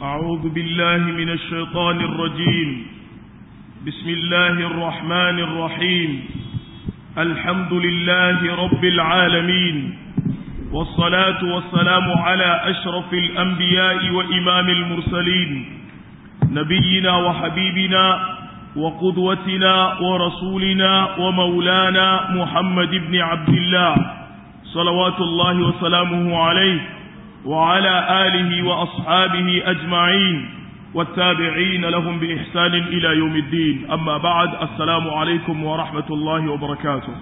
أعوذ بالله من الشيطان الرجيم بسم الله الرحمن الرحيم الحمد لله رب العالمين والصلاة والسلام على أشرف الأنبياء وإمام المرسلين نبينا وحبيبنا وقدوتنا ورسولنا ومولانا محمد بن عبد الله صلوات الله وسلامه عليه وعلى آله وأصحابه أجمعين والتابعين لهم بإحسان إلى يوم الدين أما بعد السلام عليكم ورحمة الله وبركاته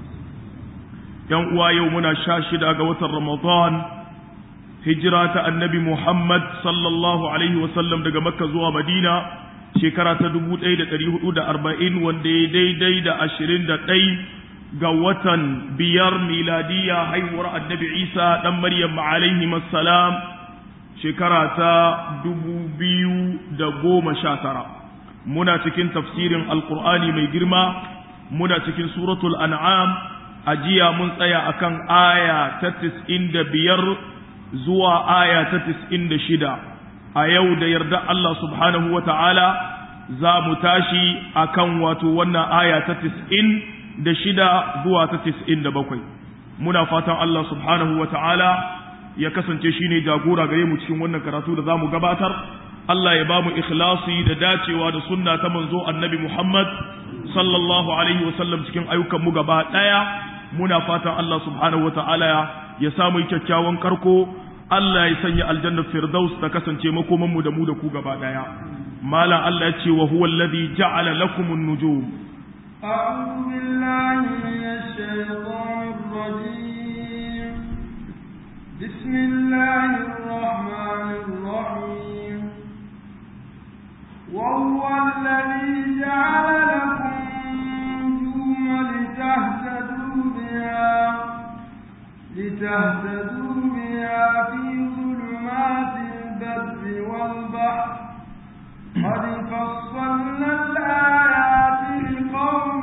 يوم يومنا شاشد أقوة رمضان هجرة النبي محمد صلى الله عليه وسلم دقى مكة زوى مدينة shekara ta dubu ɗaya da ɗari hudu da arba'in wanda ya daidai da ashirin da ɗai ga watan biyar miladiya haihuwar annabi isa ɗan maryam alaihi salam shekara ta dubu biyu da goma sha tara muna cikin tafsirin alkur'ani mai girma muna cikin suratul an'am a jiya mun tsaya akan aya ta tis'in da biyar zuwa aya ta tis'in da shida a yau da yarda Allah subhanahu wa ta'ala za mu tashi a kan wato wannan aya ta tis'in da shida zuwa ta tis'in da bakwai muna fatan Allah subhanahu wa ta'ala ya kasance shi ne jagora gare mu cikin wannan karatu da za mu gabatar Allah ya ba mu ikhlasi da dacewa da sunna ta manzo annabi Muhammad sallallahu alaihi wa sallam cikin ayyukan mu gaba ɗaya muna fatan Allah subhanahu wa ta'ala ya samu kyakkyawan karko Allah ya sanya aljannar firdaus ta kasance makoman mu da mu da ku gaba daya malam Allah ya ce wa huwa alladhi ja'ala lakum an-nujum a'udhu billahi minash shaitanir rajim bismillahir rahmanir rahim wa huwa alladhi ja'ala lakum an-nujuma litahtadu biha لتهتدوا بها في ظلمات البر والبحر قد فصلنا الآيات لقوم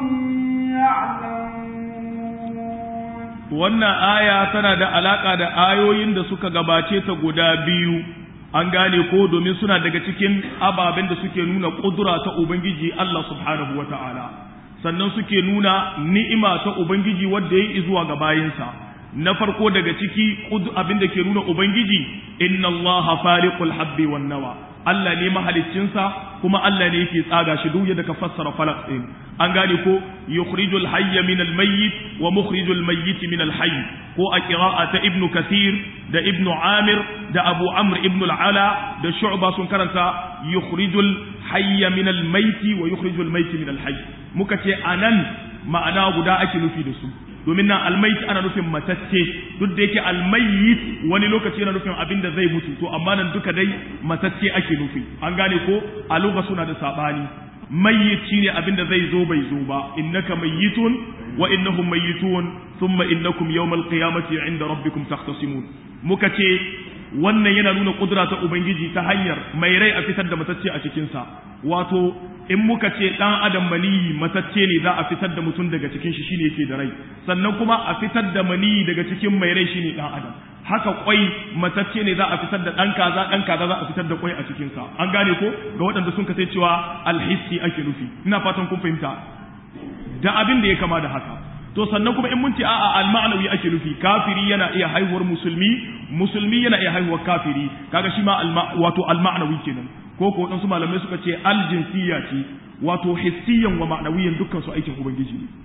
يعلمون wannan aya tana da alaka da ayoyin da suka gabace ta guda biyu an gane ko domin suna daga cikin ababen da suke nuna kudura ta ubangiji Allah subhanahu wata'ala sannan suke nuna ni'ima ta ubangiji wadda ya yi zuwa ga bayinsa na farko daga ciki abin da ke nuna ubangiji inna allaha fariqul habbi wan nawa Allah ne mahaliccinsa kuma Allah ne yake tsaga shi duk yadda ka fassara falaq din an gane ko yukhrijul hayya min al mayyit wa mukhrijul mayyit min al hayy ko a qira'a ta ibnu kathir da ibnu amir da abu amr ibnu al ala da shu'ba sun karanta yukhrijul hayya min al mayyit wa yukhrijul mayyit min al hayy muka ce anan ma'ana guda ake nufi da su domin nan almayit ana nufin matacce duk da yake almayit wani lokaci yana nufin abin da zai mutu to amma nan duka dai matacce ake nufi an gane ko a lugha suna da sabani mayyit shine abin da zai zo bai zo ba innaka mayyitun wa innahum mayyitun thumma innakum yawmal qiyamati inda rabbikum takhtasimun muka ce wannan yana nuna kudura ta ubangiji ta hanyar mai rai a fitar da matacce a cikinsa wato in muka ce dan adam maniyi matacce ne za a fitar da mutum daga cikin shi shine yake da rai sannan kuma a fitar da maniyi daga cikin mai rai shine dan adam haka kwai matacce ne za a fitar da dan kaza dan kaza za a fitar da kwai a cikin sa an gane ko ga waɗanda sun kace cewa alhissi ake nufi ina fatan kun fahimta da abin da ya kama da haka to sannan kuma in mun ce a'a al-ma'nawi ake nufi kafiri yana iya haihuwar musulmi musulmi yana iya haihuwar kafiri kaga shi ma wato al-ma'nawi kenan ko ko wadansu malamai suka ce al-jinsiyya ce wato hissiyan wa ma'nawiyan dukkan su aikin ubangiji ne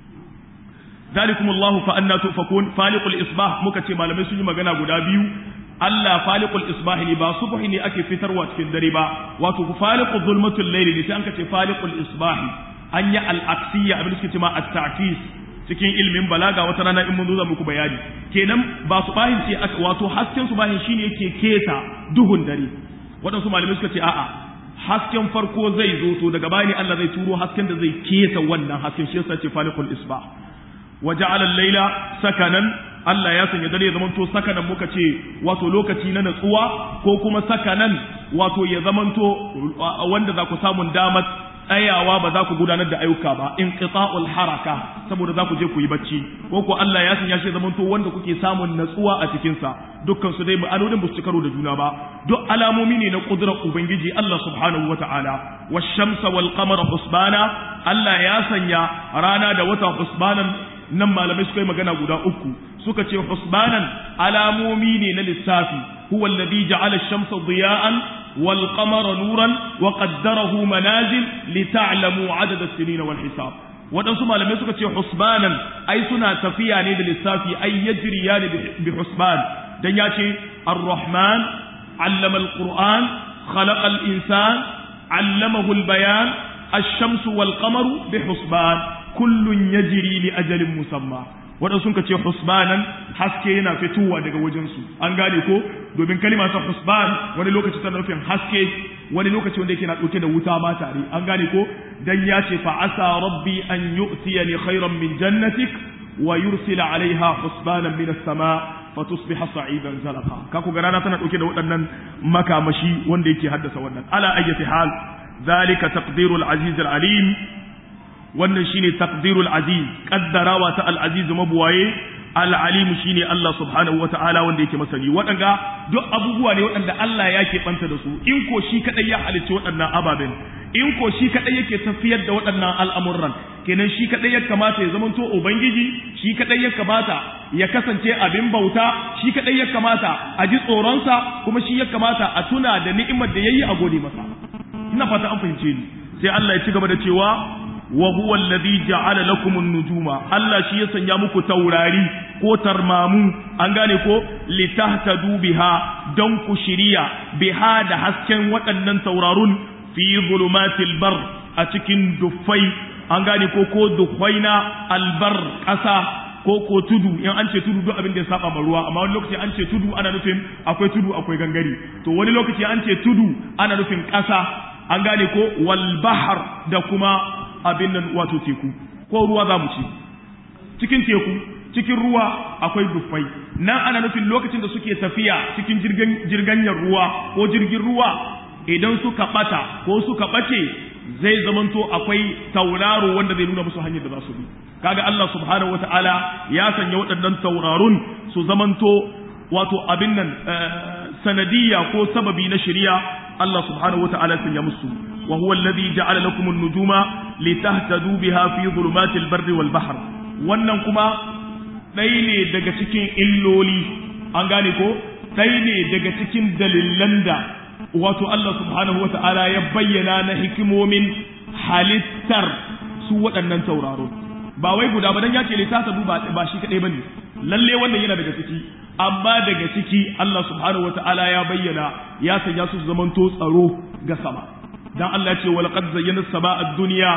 zalikum Allah fa anna tufakun faliqul isbah muka ce malamai sun yi magana guda biyu Allah faliqul isbah ne ba subhi ne ake fitarwa cikin dare ba wato faliqul zulmatul layli ne sai an ka ce faliqul isbah an yi al-aksiyya abin da suke ce ma at-ta'kis cikin ilmin balaga wata rana in mun zo za muku bayani kenan ba su bahin ce wato hasken su bahin shine yake keta duhun dare waɗansu malamai suka ce a'a hasken farko zai zo to daga bani Allah zai turo hasken da zai keta wannan hasken shi yasa ce falikul isba wa ja'ala al-laila sakanan Allah ya sanya dare ya zamanto sakanan muka ce wato lokaci na natsuwa ko kuma sakanan wato ya zamanto wanda za ku samun damar tsayawa ba za ku gudanar da ayyuka ba inqita'ul haraka saboda za ku je ku yi bacci ko ko Allah ya sanya shi zamanto wanda kuke samun natsuwa a cikin sa dukkan su dai ma'anonin ba su karo da juna ba duk alamomi ne na kudurar ubangiji Allah subhanahu wata'ala wash-shamsa wal qamara husbana Allah ya sanya rana da wata husbanan nan malamai suka yi magana guda uku suka ce husbanan alamomi ne na lissafi huwa alladhi ja'ala ash-shamsa diya'an wal qamara nuran wa qaddarahu manazil li ta'lamu 'adada as-sinina wal hisab waɗansu malamai suka ce husbanan ai suna tafiya ne da lissafi ai yajriya ne bi husban dan ya ce ar-rahman 'allama al-qur'an khalaqa al-insan 'allamahu al-bayan ash-shamsu wal qamaru bi husban kullun yajri li ajalin musamma waɗansu sun ce husbanan haske yana fitowa daga wajensu an gane ko domin kalima ta husban wani lokaci tana nufin haske wani lokaci wanda yake na ɗauke da wuta ma tare an gane ko dan ya ce fa asa rabbi an yu'tiyani khairan min jannatik wa yursila alaiha husbanan min as-sama fa tusbiha sa'idan zalaqa ka ku rana tana ɗauke da waɗannan makamashi wanda yake haddasa wannan ala ayyati hal zalika taqdirul aziz al-alim wannan shine taqdirul aziz kaddarawa ta al-aziz mabuwaye al-alim shine Allah subhanahu wataala wanda yake masani waɗanga duk abubuwa ne waɗanda Allah ya banta da su in ko shi kadai ya halicci waɗannan ababen in ko shi kadai yake tafiyar da waɗannan al'amuran kenan shi kadai ya kamata ya zamanto ubangiji shi kadai ya kamata ya kasance abin bauta shi kadai ya kamata a ji tsoronsa kuma shi ya kamata a tuna da ni'imar da yayi a gode masa ina fata an fahimce ni sai Allah ya ci gaba da cewa wa huwa alladhi ja'ala lakum an-nujuma Allah shi ya sanya muku taurari ko tarmamu an gane ko litahtadu biha don ku shiriya biha da hasken waɗannan taurarun fi zulumatil bar a cikin dufai an gane ko ko dufaina albar ƙasa ko ko tudu in an ce tudu duk abin da ya saba ma ruwa amma wani lokaci an ce tudu ana nufin akwai tudu akwai gangare to wani lokaci an ce tudu ana nufin ƙasa an gane ko wal bahar da kuma abin nan wato teku ko ruwa za mu ce cikin teku cikin ruwa akwai dufai nan ana nufin lokacin da suke tafiya cikin jirganyar ruwa ko jirgin ruwa idan suka bata ko suka bace zai zamanto akwai tauraro wanda zai nuna musu hanyar da za su bi kaga Allah subhanahu wataala ya sanya waɗannan taurarun su zamanto wato abin nan sanadiyya ko sababi na shari'a Allah subhanahu wataala ya sanya musu wa huwa alladhi ja'ala lakum an-nujuma litahtadu biha fi dhulumatil barri wal bahr wannan kuma ɗaya ne daga cikin illoli an gane ko ɗaya ne daga cikin dalilan da wato Allah subhanahu wata'ala ya bayyana na hikimomin halittar su waɗannan tauraro ba wai guda ba dan ya ce litata duba ba shi kadai bane lalle wannan yana daga ciki amma daga ciki Allah subhanahu wata'ala ya bayyana ya sanya su zamanto tsaro ga sama dan Allah ya ce wal qad zayyana as-samaa ad-dunya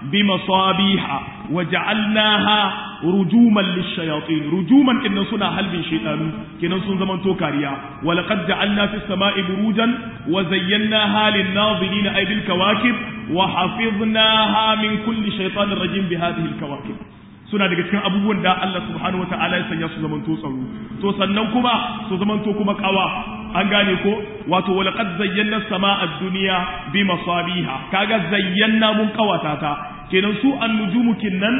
bimasabiha waja'alnaha rujuman lishayatin rujuman innan suna halbin shaytanu kenan sun zaman to kariya wa laqad ja'alna fis sama'i burujan wa zayyanaha lin nazirin ay bil kawakib wa hafiznaha min kulli shaytanir rajim bi hadhihi al kawakib suna daga cikin abubuwan da Allah subhanahu wa ta'ala ya sanya su zaman to tsaro to sannan kuma su zaman to kuma kawa an gane ko wato wa laqad zayyana as-sama'a ad-dunya bi masabiha kaga zayyana mun kawata ta kenan su an-nujumu kinnan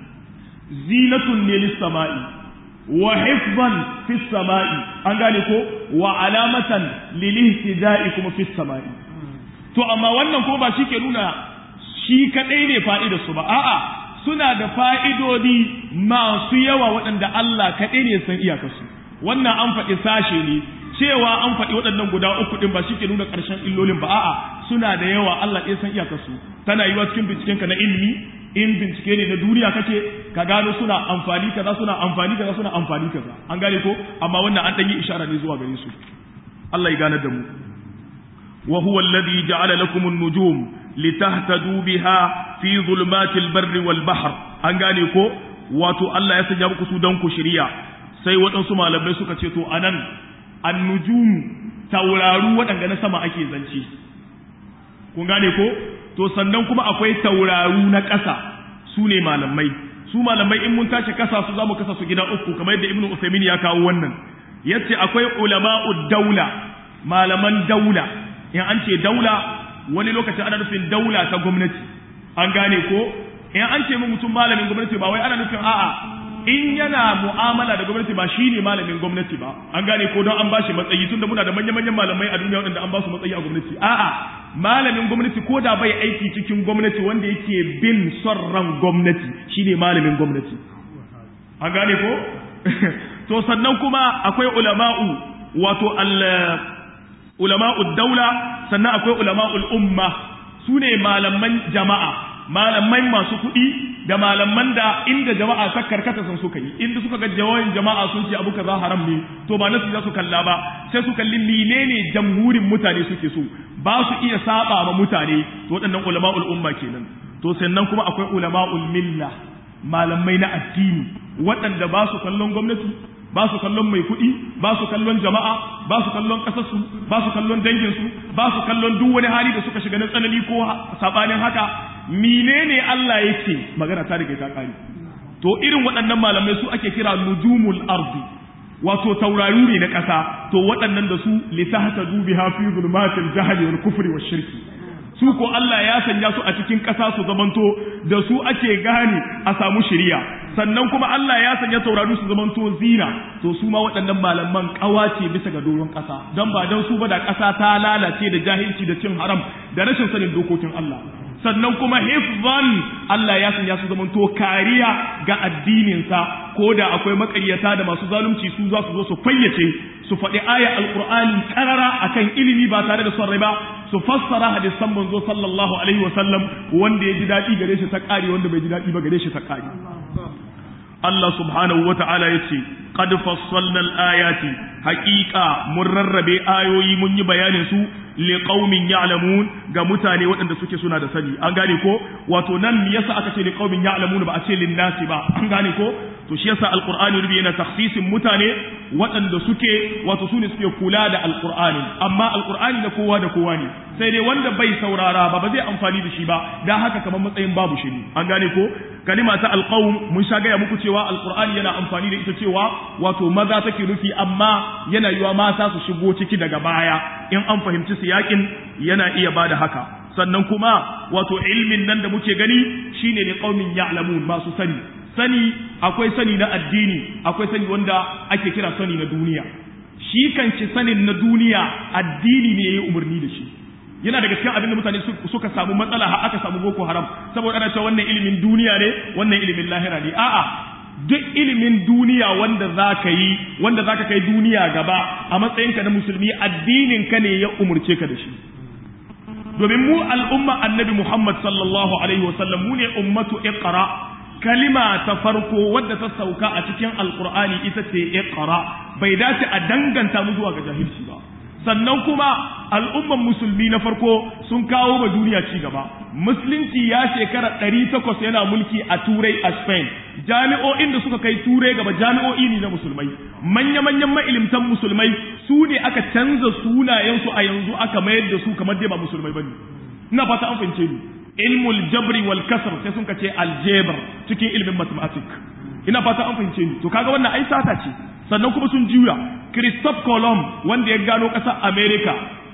zinatun ne lis-sama'i wa hifzan fis sama'i an gane ko wa alamatan lil ihtida'i kuma fis sama'i to amma wannan ko ba shi ke nuna shi kadai ne fa'idar su ba a'a suna da fa'idodi masu yawa waɗanda Allah kaɗai ne san iyakarsu wannan an faɗi sashe ne cewa an faɗi waɗannan guda uku ɗin ba shi ke nuna ƙarshen illolin ba a'a suna da yawa Allah ɗaya san iyakarsu tana yiwa cikin bincikenka na ilimi in bincike ne na duniya kake ka gano suna amfani kaza suna amfani kaza suna amfani kaza an gane ko amma wannan an ɗan yi ishara ne zuwa gare su Allah ya gane da mu wa huwa alladhi ja'ala lakum an-nujum litahtadu biha fi zulmatil barri wal bahr an gane ko wato Allah ya sanya muku su dan ku shirya sai waɗansu malamai suka ce to anan an-nujum tauraru waɗanda na sama ake zance kun gane ko to sannan kuma akwai tauraru na ƙasa su ne malamai su malamai in mun tashi kasa su zamu kasa su gida uku kamar yadda ibnu usaymin ya kawo wannan yace akwai ulama'ud daula malaman daula in an ce daula wani lokaci ana nufin daula ta gwamnati an gane ko in an ce mu mutum malamin gwamnati ba wai ana nufin a'a in yana mu'amala da gwamnati ba shi ne malamin gwamnati ba an gane ko don an bashi matsayi tunda muna da manya-manyan malamai a duniya waɗanda an ba su matsayi a gwamnati a'a malamin gwamnati ko da bai aiki cikin gwamnati wanda yake bin son ran gwamnati shi ne malamin gwamnati an gane ko to sannan kuma akwai ulama'u wato al ulama'u daula sannan akwai ulama'ul umma su ne malaman jama'a malamai masu kuɗi da malaman da inda jama'a ta karkata sun suka yi inda suka ga jawayin jama'a sun ce abu kaza haram ne to ba nasu za su kalla ba sai su kalli menene jamhurin mutane suke so ba su iya saba ma mutane to waɗannan ulama'ul umma kenan to sannan kuma akwai ulama'ul milla malamai na addini waɗanda ba su kallon gwamnati ba su kallon mai kuɗi ba su kallon jama'a ba su kallon ƙasarsu ba su kallon danginsu ba su kallon duk wani hali da suka shiga na tsanani ko saɓanin haka menene Allah yake magana ta riga ta ƙare to irin waɗannan malamai su ake kira nujumul ardi wato tauraru ne na ƙasa to waɗannan da su litahta dubi hafi zulmatil jahli wal kufri wash shirki su ko Allah ya sanya su a cikin ƙasa su zamanto da su ake gane a samu shiriya sannan kuma Allah ya sanya taurari su zamanto zina to su ma waɗannan malaman ƙawace bisa ga doron ƙasa don ba don su ba da ƙasa ta lalace da jahilci da cin haram da rashin sanin dokokin Allah sannan kuma hifzan Allah ya sanya su zamanto kariya ga addininsa ko da akwai makaryata da masu zalunci su za su zo su fayyace su faɗi aya alqur'ani karara akan ilimi ba tare da son rai ba su fassara hadisan manzo sallallahu alaihi wa sallam wanda ya ji daɗi gare shi ta ƙari wanda bai ji daɗi ba gare shi ta ƙari Allah subhanahu wa ta'ala ya ce qad fassalna al-ayati haqiqa mun rarrabe ayoyi mun yi bayanin su liqaumin ya'lamun ga mutane waɗanda suke suna da sani an gane ko wato nan me yasa aka ce liqaumin ya'lamun ba a ce linnasi ba an gane ko to shi yasa alqur'ani rubi yana takhsisin mutane waɗanda suke wato su ne suke kula da alqur'ani amma alqur'ani na kowa da kowa ne sai dai wanda bai saurara ba ba zai amfani da shi ba dan haka kamar matsayin babu shi ne an gane ko kalima ta alqaum mun sha gaya muku cewa alqur'ani yana amfani da ita cewa wato maza take nufi amma yana yiwa mata su shigo ciki daga baya in an fahimci siyakin yana iya bada haka sannan kuma wato ilmin nan da muke gani shine ne qaumin ya'lamun masu sani sani akwai sani na addini akwai sani wanda ake kira sani na duniya shi kanci sanin na duniya addini ne yayi umarni da shi yana daga cikin abin da mutane suka samu matsala har aka samu boko haram saboda ana cewa wannan ilimin duniya ne wannan ilimin lahira ne a'a duk ilimin duniya wanda za ka yi wanda za ka kai duniya gaba a matsayinka na musulmi addinin ka ne ya umurce ka da shi domin mu al'umma annabi muhammad sallallahu alaihi wasallam mu ne ummatu iqra kalima ta farko wadda ta sauka a cikin alqur'ani ita ce iqra bai dace a danganta mu zuwa ga jahilci ba sannan kuma al'umman musulmi na farko sun kawo ma duniya ci gaba musulunci ya shekara ɗari takwas yana mulki a turai a spain jami'o'in da suka kai turai gaba jami'o'i ne na musulmai manya-manyan ma'ilimtan musulmai su ne aka canza sunayensu a yanzu aka mayar da su kamar dai ba musulmai bane ina fata an fahimce ni ilmul jabri wal kasr sai sun ce algebra cikin ilmin mathematics ina fata an fahimce ni to kaga wannan ai sata ce sannan kuma sun juya Christophe Colomb wanda ya gano ƙasar America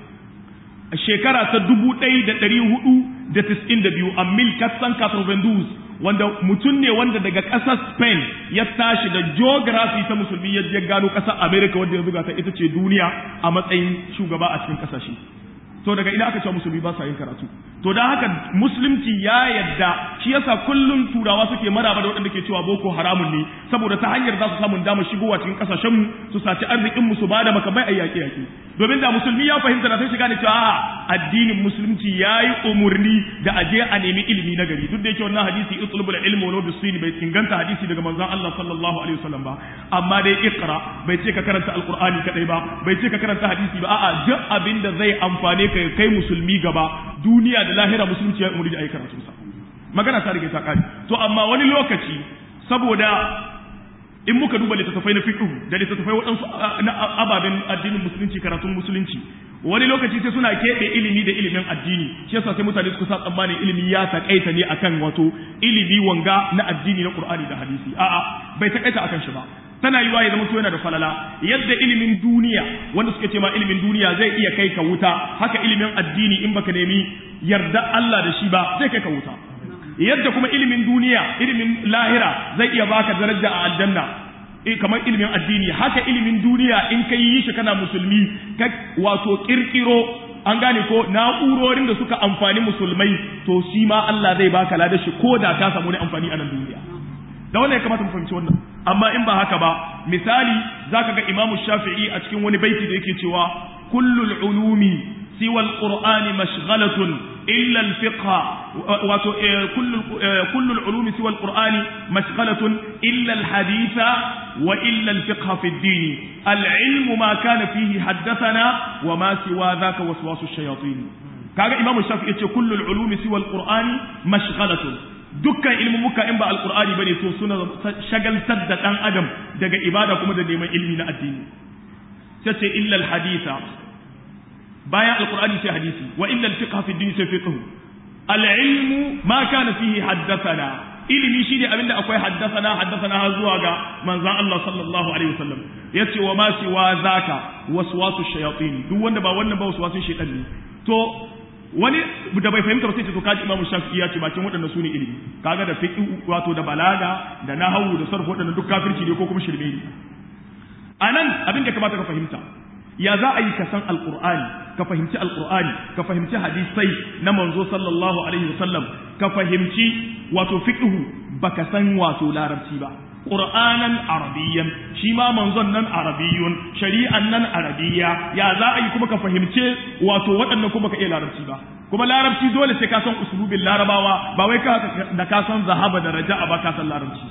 a shekara ta dubu ɗaya da ɗari hudu da tis'in da biyu a mil katsan katrovendus wanda mutum ne wanda daga ƙasar Spain ya tashi da geography ta musulmi ya gano ƙasar America wanda ya buga ta ita ce duniya a matsayin shugaba a cikin ƙasashe to daga ina aka ce musulmi ba sa yin karatu to dan haka musulunci ya yadda shi yasa kullum turawa suke maraba da waɗanda ke cewa boko haramun ne saboda ta hanyar za su samu damar shigowa cikin kasashen mu su saci arzikin mu su bada makamai a yaƙe yaƙe domin da musulmi ya fahimta da sai shiga ne cewa a'a addinin musulunci yayi umurni da aje a nemi ilimi na gari duk da yake wannan hadisi itlubul ilmi walau bisini bai inganta hadisi daga manzon Allah sallallahu alaihi wasallam ba amma dai iqra bai ce ka karanta alqur'ani kadai ba bai ce ka karanta hadisi ba a'a duk abin da zai amfane ka kai musulmi gaba duniya da lahira musulunci ya umuri da ayi karatu sa magana ta rige ta kare to amma wani lokaci saboda in muka duba littattafai na fiqh da littattafai waɗansu na ababen addinin musulunci karatun musulunci wani lokaci sai suna keɓe ilimi da ilimin addini shi yasa sai mutane suka sa tsammanin ilimi ya takaita ne akan wato ilimi wanga na addini na qur'ani da hadisi a'a bai takaita akan shi ba tana yiwa ya zama yana da falala yadda ilimin duniya wanda suke ce ma ilimin duniya zai iya kai ka wuta haka ilimin addini in baka nemi yarda Allah da shi ba zai kai ka wuta yadda kuma ilimin duniya ilimin lahira zai iya baka daraja a aljanna eh kamar ilimin addini haka ilimin duniya in ka yi shi kana musulmi ka wato kirkiro an gane ko na'urorin da suka amfani musulmai to shi ma Allah zai baka ladar shi ko da ka samu ne amfani a nan duniya da wannan ya kamata mu fahimci wannan amma in ba haka ba misali zaka ga Imam Shafi'i a cikin wani baiti da yake cewa kullul ulumi siwa al-qur'ani mashghalatun illa al-fiqh wato kullu kullu al-ulumi siwa al-qur'ani mashghalatun illa al-haditha wa illa al-fiqh fi ad-din al-ilm ma kana fihi haddathana wa ma siwa dhaka waswasu ash-shayatin kaga Imam Shafi'i yace kullu al-ulumi siwa al-qur'ani mashghalatun dukkan ilmumuka in ba alkur'ani bane to suna shagaltar da dan adam daga ibada kuma da neman ilmi na addini sai ce illa alhaditha bayan alkur'ani sai hadisi wa illa alfiqh fi din sai fiqh alilmu ma kana fihi haddathana ilimi shine abinda akwai haddathana haddathana har zuwa ga manzon Allah sallallahu alaihi wasallam yace wa ma siwa zaka waswasu shayatin duk wanda ba wannan ba waswasu shaytan ne to wani da bai fahimta ba sai ce to kaji imamu shafi'i ya ce bakin waɗannan su ne ilimi kaga da fiqh wato da balaga da nahwu da sarf waɗannan duk kafirci ne ko kuma shirme ne anan abin da kamata ka fahimta ya za a yi ka san alqur'ani ka fahimci alqur'ani ka fahimci hadisai na manzo sallallahu alaihi wasallam ka fahimci wato fiqh baka san wato larabci ba qur'anan arabiyyan shi ma manzon nan arabiyyun shari'an nan arabiyya ya za a yi kuma ka fahimce wato waɗannan kuma ka iya larabci ba kuma larabci dole sai ka san usulubin larabawa ba wai ka da ka san zahaba da raja'a ba ka san larabci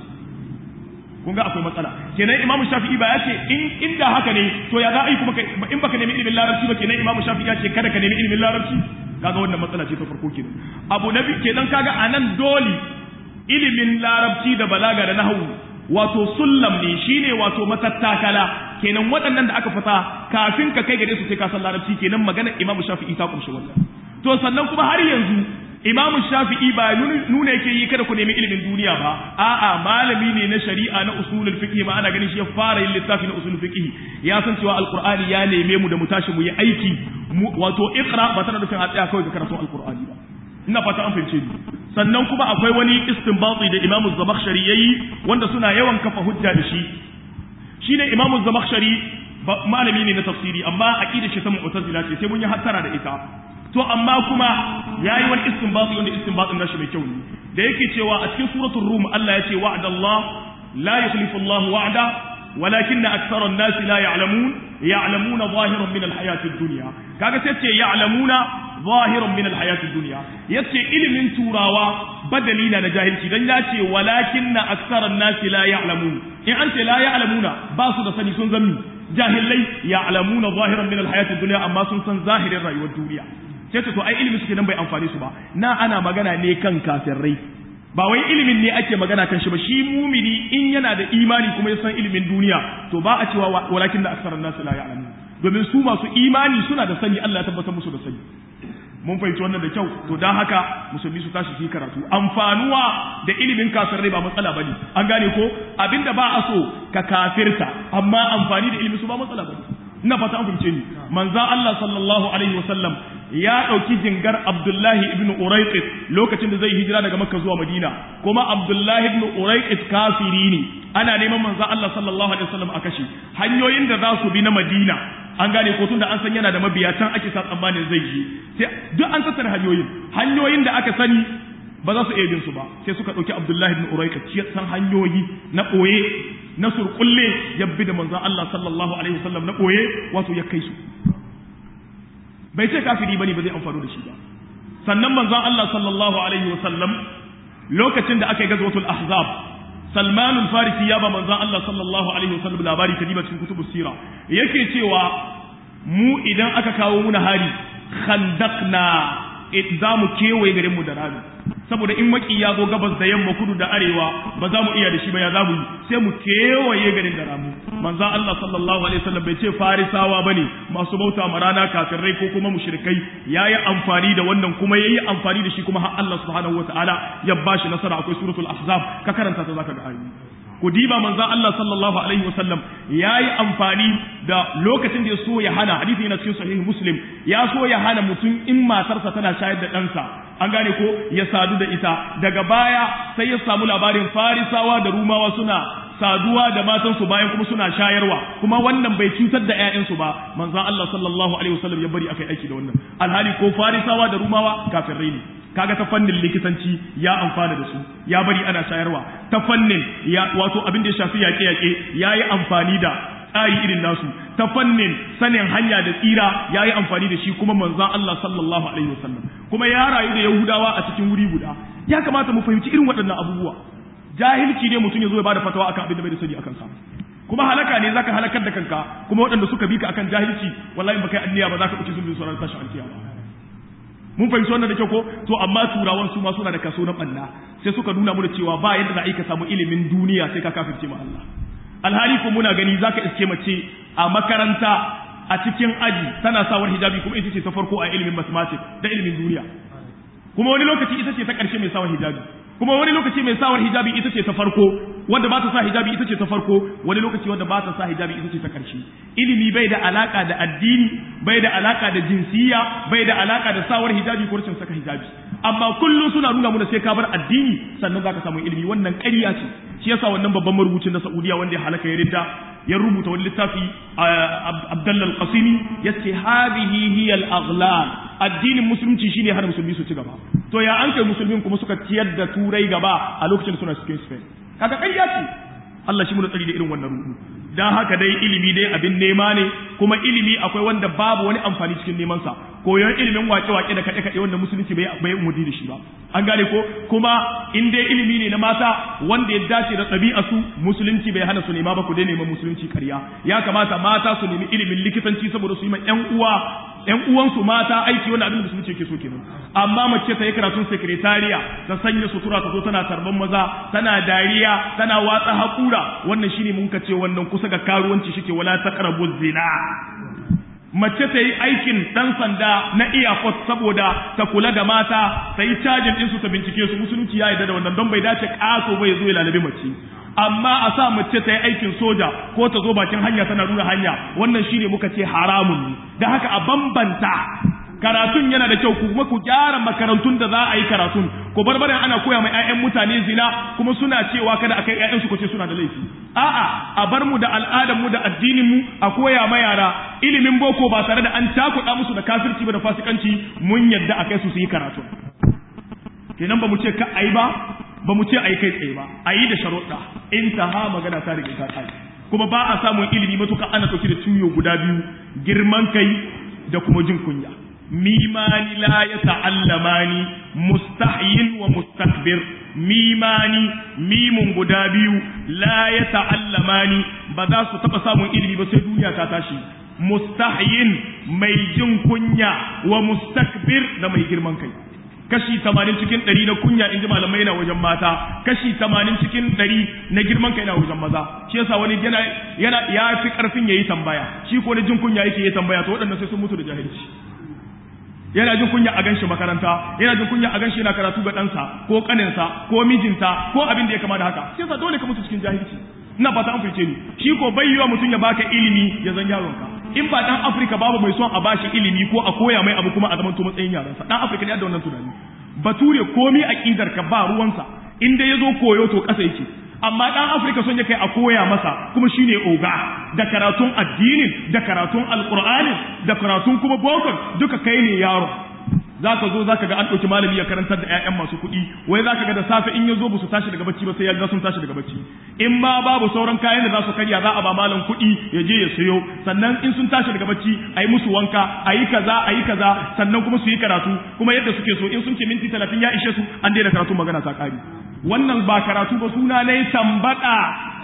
kun ga akwai matsala kenan imamu shafi'i ba ya ce in inda haka ne to ya za a yi kuma in baka nemi ilimin larabci ba kenan imamu shafi'i ya ce kada ka nemi ilimin larabci kaga wannan matsala ce ta farko kenan abu na biyu kenan kaga anan dole ilimin larabci da balaga da nahwu wato sullam ne shine wato matattakala kenan waɗannan da aka fata kafin ka kai gare su sai ka san larabci kenan magana Imam Shafi'i ta kumshi wannan to sannan kuma har yanzu Imam Shafi'i ba nuna yake yi kada ku nemi ilimin duniya ba a'a malami ne na shari'a na usulul fiqh ma ana ganin shi ya fara yin littafi na usulul fiqh ya san cewa alqur'ani ya neme mu da mu tashi mu yi aiki wato iqra ba tana nufin a tsaya kawai ga karatun alqur'ani ba ina fata an fahimce ni sannan kuma akwai wani istinbati da Imam Zamakhshari yayi wanda suna yawan kafa hujja da shi shine Imam Zamakhshari malami ne na tafsiri amma aqida shi ta mu'tazila ce sai mun yi hattara da ita to amma kuma yayi wani istinbati wanda istinbatin nashi mai kyau ne da yake cewa a cikin suratul rum Allah ya ce wa'adallah la yukhlifu Allah wa'da ولكن أكثر الناس لا يعلمون يعلمون ظاهرا من الحياة الدنيا كاغا سيتي يعلمون ظاهرا من الحياة الدنيا يتي علم توراوا بدلينا نجاهلتي دان ياتي ولكن أكثر الناس لا يعلمون إن أنت لا يعلمون باسو da sani sun zammi jahilai ya'lamuna zahiran min alhayati dunya amma sun san zahirin rayuwar duniya sai to ai ilimi suke nan bai amfane su ba na ana magana ne kan kafirai ba wai ilimin ne ake magana kan shi ba shi mumini in yana da imani kuma ya san ilimin duniya to ba a cewa walakin da aksaran nasu la ya'lamu domin su masu imani suna da sani Allah ya tabbatar musu da sani mun fahimci wannan da kyau to dan haka musulmi su tashi su yi karatu amfanuwa da ilimin kafirai ba matsala bane an gane ko abinda ba a so ka kafirta amma amfani da ilimi su ba matsala bane ina fata an fahimce ni manzon Allah sallallahu alaihi wasallam ya ɗauki jingar Abdullahi ibn Uraiqit lokacin da zai hijira daga Makka zuwa Madina kuma Abdullahi ibn Uraiqit kafiri ne ana neman manzo Allah sallallahu alaihi wasallam a kashe hanyoyin da za su bi na Madina an gane ko tunda an san yana da mabiya can ake sa tsammanin zai je sai duk an tattara hanyoyin hanyoyin da aka sani ba za su iya bin su ba sai suka ɗauki Abdullahi ibn Uraiqit ya san hanyoyi na ɓoye na surkulle ya bi da manzo Allah sallallahu alaihi wasallam na ɓoye wato ya kai su bai ce kafiri bane ba zai amfano da shi ba sannan manzon Allah sallallahu alaihi wa sallam lokacin da aka yi gazwatul ahzab Salman al-Farisi ya ba manzon Allah sallallahu alaihi wa sallam labari ta cikin kutubus sira yake cewa mu idan aka kawo muna hari khandaqna za mu kewaye garin mu da rami saboda in maki ya zo gabas da yamma kudu da arewa ba za mu iya da shi ba ya za mu yi sai mu kewaye garin da ramu manzo Allah sallallahu alaihi wasallam bai ce farisawa bane masu bauta ma rana kafirai ko kuma mushrikai yayi amfani da wannan kuma yayi amfani da shi kuma har Allah subhanahu wataala ya bashi nasara akwai suratul ahzab ka karanta ta zaka ga ayoyi ku diba manzon Allah sallallahu alaihi wasallam yayi amfani da lokacin da ya so ya hana hadisi yana cikin sahih muslim ya so ya hana mutum in matarsa tana shayar da ɗansa an gane ko ya sadu da ita daga baya sai ya samu labarin farisawa da rumawa suna saduwa da matansu bayan kuma suna shayarwa kuma wannan bai cutar da ƴaƴansu ba manzon Allah sallallahu alaihi wasallam ya bari akai aiki da wannan alhali ko farisawa da rumawa kafirai ne kaga ta fannin likitanci ya amfana da su ya bari ana shayarwa ta fannin ya wato abin da ya shafi yaƙe yaƙe yayi amfani da tsari irin nasu ta fannin sanin hanya da tsira ya yi amfani da shi kuma manzan Allah sallallahu alaihi wasallam kuma ya rayu da Yahudawa a cikin wuri guda ya kamata mu fahimci irin waɗannan abubuwa jahilci ne mutum ya zo ya bada fatawa akan abin da bai da sani akan sa kuma halaka ne zaka halakar da kanka kuma waɗanda suka bi ka akan jahilci wallahi baka yi anniya ba zaka ɗauki sun sauran tashi alkiyama mun fahimci wannan da kyau ko to amma turawan su ma suna da kaso na ɓanna sai suka nuna mu da cewa ba yadda za a yi ka samu ilimin duniya sai ka kafirce ma Allah alhali ko muna gani zaka iske mace a makaranta a cikin aji tana sawar hijabi kuma ita ce ta farko a ilimin mathematics da ilimin duniya kuma wani lokaci ita ce ta ƙarshe mai sawar hijabi kuma wani lokaci mai sawar hijabi ita ce ta farko wanda ba ta sa hijabi ita ce ta farko wani lokaci wanda ba ta sa hijabi ita ce ta ƙarshe ilimi bai da alaka da addini bai da alaka da jinsiya bai da alaka da sawar hijabi ko rashin saka hijabi amma kullum suna nuna muna sai ka bar addini sannan zaka samu ilimi wannan ƙarya ce shi yasa wannan babban marubucin na Saudiya wanda ya halaka ya ridda ya rubuta wani littafi Abdullah al-Qasimi yace hadhihi hiya al-aghlal addinin musulunci shine har musulmi su ci gaba to ya an kai musulmin kuma suka ciyar da turai gaba a lokacin suna cikin Spain kaga ƙarya ce Allah shi mu tsari da irin wannan rubu dan haka dai ilimi dai abin nema ne kuma ilimi akwai wanda babu wani amfani cikin neman sa koyon ilimin wake-wake da kaɗe-kaɗe wanda musulunci bai bai umudi da shi ba an gane ko kuma in dai ilimi ne na mata wanda ya dace da ɗabi'a su musulunci bai hana su nema ba ku dai neman musulunci ƙarya ya kamata mata su nemi ilimin likitanci saboda su yi ma ƴan uwa ƴan uwansu mata aiki wanda abin da musulunci yake so kenan amma mace ta yi karatun sekretariya ta sanya sutura ta zo tana tarban maza tana dariya tana watsa haƙura wannan shine mun ka ce wannan kusa ga karuwanci shike wala taqrabu zina mace ta yi aikin ɗan sanda na iyakot saboda ta kula da mata ta yi cajin ɗinsu ta bincike su musulunci ya yarda da wannan don bai dace ƙaso bai zo ya lalabi mace amma a sa mace ta yi aikin soja ko ta zo bakin hanya tana nuna hanya wannan shine muka ce haramun ne da haka a bambanta karatun yana da kyau kuma ku gyara makarantun da za a yi karatun ku bar barin ana koya mai 'ya'yan mutane zina kuma suna cewa kada a kai 'ya'yansu ku ce suna da laifi a'a a bar mu da al'adar mu da addinin mu a koya ma yara ilimin boko ba tare da an takuɗa musu da kafirci ba da fasikanci mun yadda a kai su su yi karatu kenan ba mu ce ka ayi ba ba mu ce ayi kai tsaye ba ayi da sharuɗa intaha magana ta riga ta kai kuma ba a samun ilimi matuƙa ana ɗauki da tuyo guda biyu girman kai da kuma jin kunya mimani la ya ta'allamani mustahyin wa mustakbir mimani mimun guda biyu la ya ta'allamani ba za su taɓa samun ilimi ba sai duniya ta tashi mustahyin mai jin kunya wa mustakbir da mai girman kai kashi tamanin cikin ɗari na kunya in ji malamai na wajen mata kashi tamanin cikin ɗari na girman kai na wajen maza shi yasa wani yana yana ya fi ƙarfin ya yi tambaya shi ko na jin kunya yake yi tambaya to waɗannan sai sun mutu da jahilci yana jin kunya a ganshi makaranta yana jin kunya a ganshi yana karatu ga ɗansa ko ƙaninsa ko mijinta ko abin da ya kama da haka shi yasa dole ka mutu cikin jahilci ina fata an fice ni shi ko bai yiwa mutum ya baka ilimi ya zan yaronka in ba dan Afirka babu mai son a bashi ilimi ko a koya mai abu kuma a zaman to matsayin yaransa dan Afirka ne da wannan tunani bature komi aqidar ka ba ruwansa in dai yazo koyo to kasa yake amma dan Afirka son ya kai a koya masa kuma shine oga da karatun addinin da karatun alqur'ani da karatun kuma bokon duka kai ne yaro zaka zo zaka ga an ɗauki malami ya karantar da ƴaƴan masu kuɗi wai zaka ga da safe in ya zo ba su tashi daga bacci ba sai ya ga sun tashi daga bacci in ma babu sauran kayan da za su karya za a ba malam kuɗi ya je ya sayo sannan in sun tashi daga bacci a yi musu wanka a yi kaza a yi kaza sannan kuma su yi karatu kuma yadda suke so in sun ce minti talatin ya ishe su an daina karatu magana ta ƙari wannan ba karatu ba suna ne tambaɗa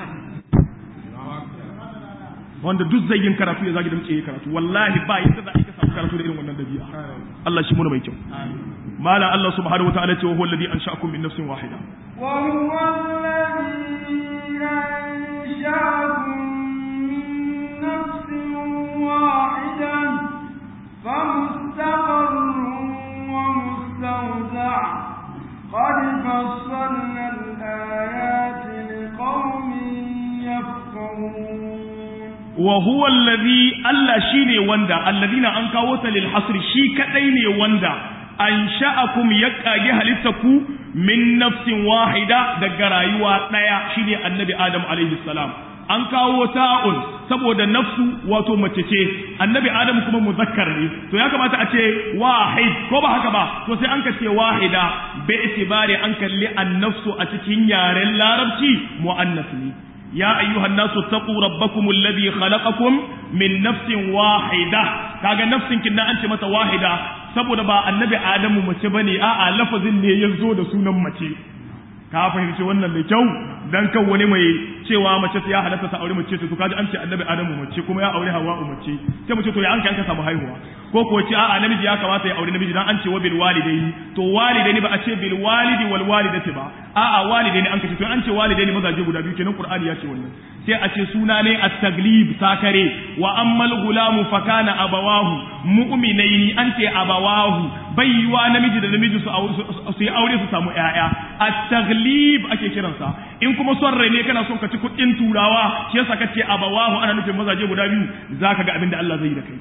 wanda duk zai yin karatu ya zagi da muke yi karatu wallahi ba yadda za a yi ka samu karatu da irin wannan dabi'a Allah shi muna mai kyau mala Allah subhanahu wataala ce wa huwa alladhi ansha'akum min nafsin wahida wa huwa alladhi ansha'akum min nafsin wahidan famustaqarrun wa mustawda' قد فصلنا الآيات لقوم يفقهون wa huwa allazi Allah shine wanda allazina an kawo ta lil hasri shi kadai ne wanda ansha'akum ya kage halittaku min nafsin wahida daga rayuwa daya shine annabi adam alaihi salam an kawo ta'un saboda nafsu wato mace ce annabi adam kuma muzakkar ne to ya kamata a ce wahid ko ba haka ba to sai an ka ce wahida bi itibari an kalli annafsu a cikin yaren larabci muannas ne ya ayyuhan nasu taqu rabbakum alladhi khalaqakum min nafsin wahida kaga nafsin kin an ce mata wahida saboda ba annabi adamu mace bane a'a lafazin ne yazo da sunan mace ka fahimci wannan da kyau dan kan wani mai cewa mace ya halatta ta aure mace to kaji an ce annabi adamu mace kuma ya aure hawa mace sai mace to ya an ka samu haihuwa ko ko ce a'a namiji ya kamata ya aure namiji dan an ce wa bil walidaini to walidaini ba a ce bil walidi wal walidati ba a'a walidaini an kace to an ce walidaini mazaje guda biyu kenan qur'ani ya ce wannan sai a ce suna ne at-taglib sakare wa ammal gulamu fakana abawahu mu'minaini an ce abawahu baiwa namiji da namiji su yi aure su samu ƴaƴa at-taglib ake kiransa in kuma son rai ne kana son ka ci kuɗin turawa shi yasa kace abawahu ana nufin mazaje guda biyu zaka ga abin da Allah zai yi da kai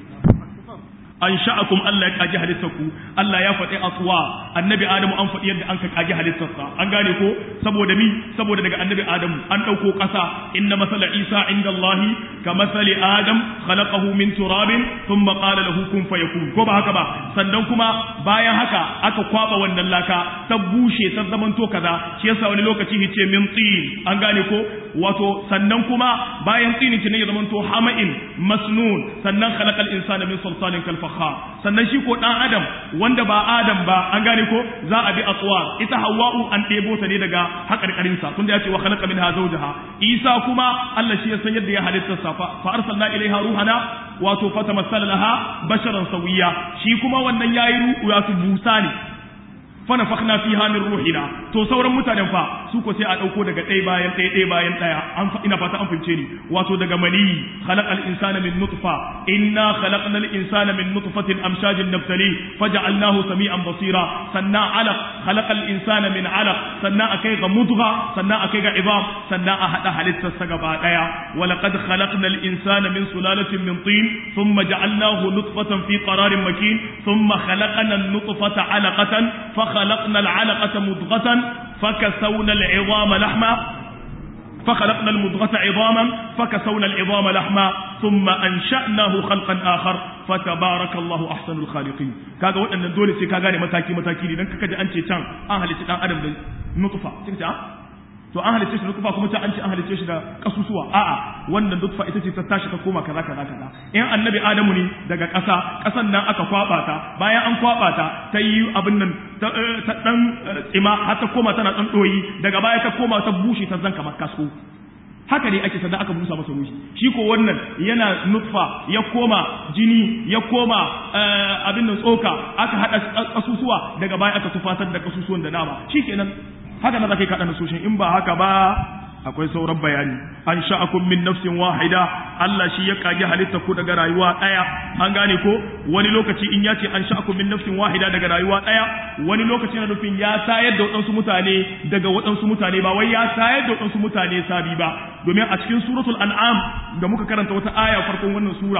an sha'akum Allah ya kaji halittarku Allah ya faɗi atwa annabi Adamu an faɗi yadda an ka kaji halittarsa an gane ko saboda mi saboda daga annabi Adamu an ɗauko ƙasa inna masala Isa inda Allah ka masali Adam khalaqahu min turabin thumma qala lahu kun fayakun ko ba haka ba sannan kuma bayan haka aka kwaba wannan laka ta bushe ta zamanto kaza shi yasa wani lokaci yace min tin an gane ko wato sannan kuma bayan tsini ne ya zamanto hama'in masnun sannan khalaqal insana min salsalin kal fakhar sannan shi ko dan adam wanda ba adam ba an gane ko za a bi atwa ita hawa'u an ɗebo ta ne daga haƙarƙarin sa tunda ya ce wa khalaqa minha zawjaha isa kuma Allah shi ya san yadda ya halitta sa fa arsalna ilaiha ruhana wato fatamassala laha basharan sawiya shi kuma wannan yayi ruhu ya su busa ne fana fakna fiha min ruhina to sauran mutanen fa su ko sai a dauko daga ɗaya bayan ɗaya ɗaya bayan ɗaya an ina fata an fince ni wato daga mali khalaqal insana min nutfa inna khalaqnal insana min nutfatin amshajin nabtali faj'alnahu sami'an basira sannan alaq khalaqal insana min alaq sannan akai ga mudgha sannan akai ga idam sannan a hada halittar sa gaba daya wa laqad khalaqnal insana min sulalatin min tin thumma ja'alnahu nutfatan fi qararin makin thumma khalaqna an-nutfata 'alaqatan fa فخلقنا العلقة مضغة فكسونا العظام لحما فخلقنا المضغة عظاما فكسونا العظام لحما ثم أنشأناه خلقا آخر فتبارك الله أحسن الخالقين كاغا وأن دولي سي كاغا متاكي متاكي لأنك كاجا أنت تان أهل تان أدم نطفة تكتا to an halicce shi da kufa kuma ta an ce an halicce shi da kasusuwa a'a wannan duk ita ce ta tashi ta koma kaza kaza kaza in annabi adamu ne daga ƙasa ƙasan nan aka kwaba ta bayan an kwaba ta ta yi abin nan ta dan tsima har ta koma tana dan doyi daga baya ta koma ta bushe ta zan kamar kasko haka ne ake sannan aka busa masa ruhi shi ko wannan yana nutfa ya koma jini ya koma abin nan tsoka aka hada kasusuwa daga baya aka tufatar da kasusuwan da nama shikenan haka na zaka yi kaɗa nasoshin in ba haka ba akwai sauran bayani an sha'akum min nafsin wahida Allah shi ya kage halitta ku daga rayuwa ɗaya an gane ko wani lokaci in ya ce an sha'akum min nafsin wahida daga rayuwa ɗaya wani lokaci na nufin ya tayar da waɗansu mutane daga waɗansu mutane ba wai ya tayar da waɗansu mutane sabi ba domin a cikin suratul an'am da muka karanta wata aya farkon wannan sura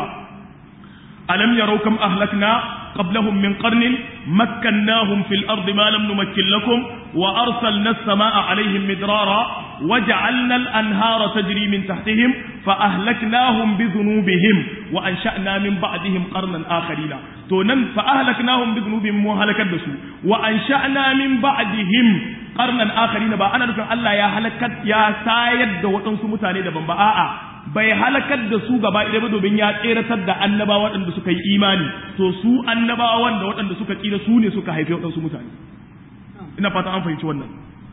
alam yarau kam ahlakna qablahum min qarnin makkannahum fil ardi ma lam numakkin lakum wa arsalna as-samaa'a 'alayhim midrara waja'alna al-anhara tajri min tahtihim fa ahlaknahum bi dhunubihim wa ansha'na min ba'dihim qarnan akharina to nan fa ahlaknahum bi dhunubihim mu halakar da su wa ansha'na min ba'dihim qarnan akharina ba ana nufin Allah ya halakar ya sayar da waɗansu mutane daban ba a'a bai halakar da su gaba ɗaya ba domin ya tseratar da annabawa waɗanda suka yi imani to su annabawan da waɗanda suka tsira su ne suka haifi waɗansu mutane ina fata an fahimci wannan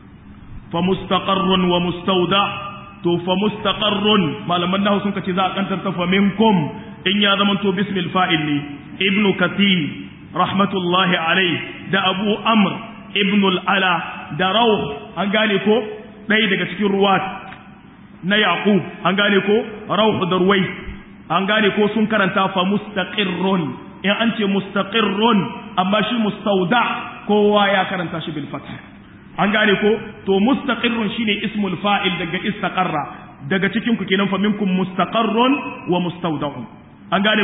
fa mustaqarrun wa mustauda to fa mustaqarrun malaman nahu sun kace za a kantar ta fa minkum in ya zama to bismil fa'il ne ibnu kathir rahmatullahi alayhi da abu amr ibnu al-ala da rawh an gane ko ɗaya daga cikin ruwat na Yaqub an gane ko Rauh da Ruwai an gane ko sun karanta fa mustaqirrun in an ce mustaqirrun amma shi mustauda kowa ya karanta shi bil fath an gane ko to mustaqirrun shine ismul fa'il daga istaqarra daga cikin ku kenan fa minkum mustaqarrun wa mustawda'un an gane ko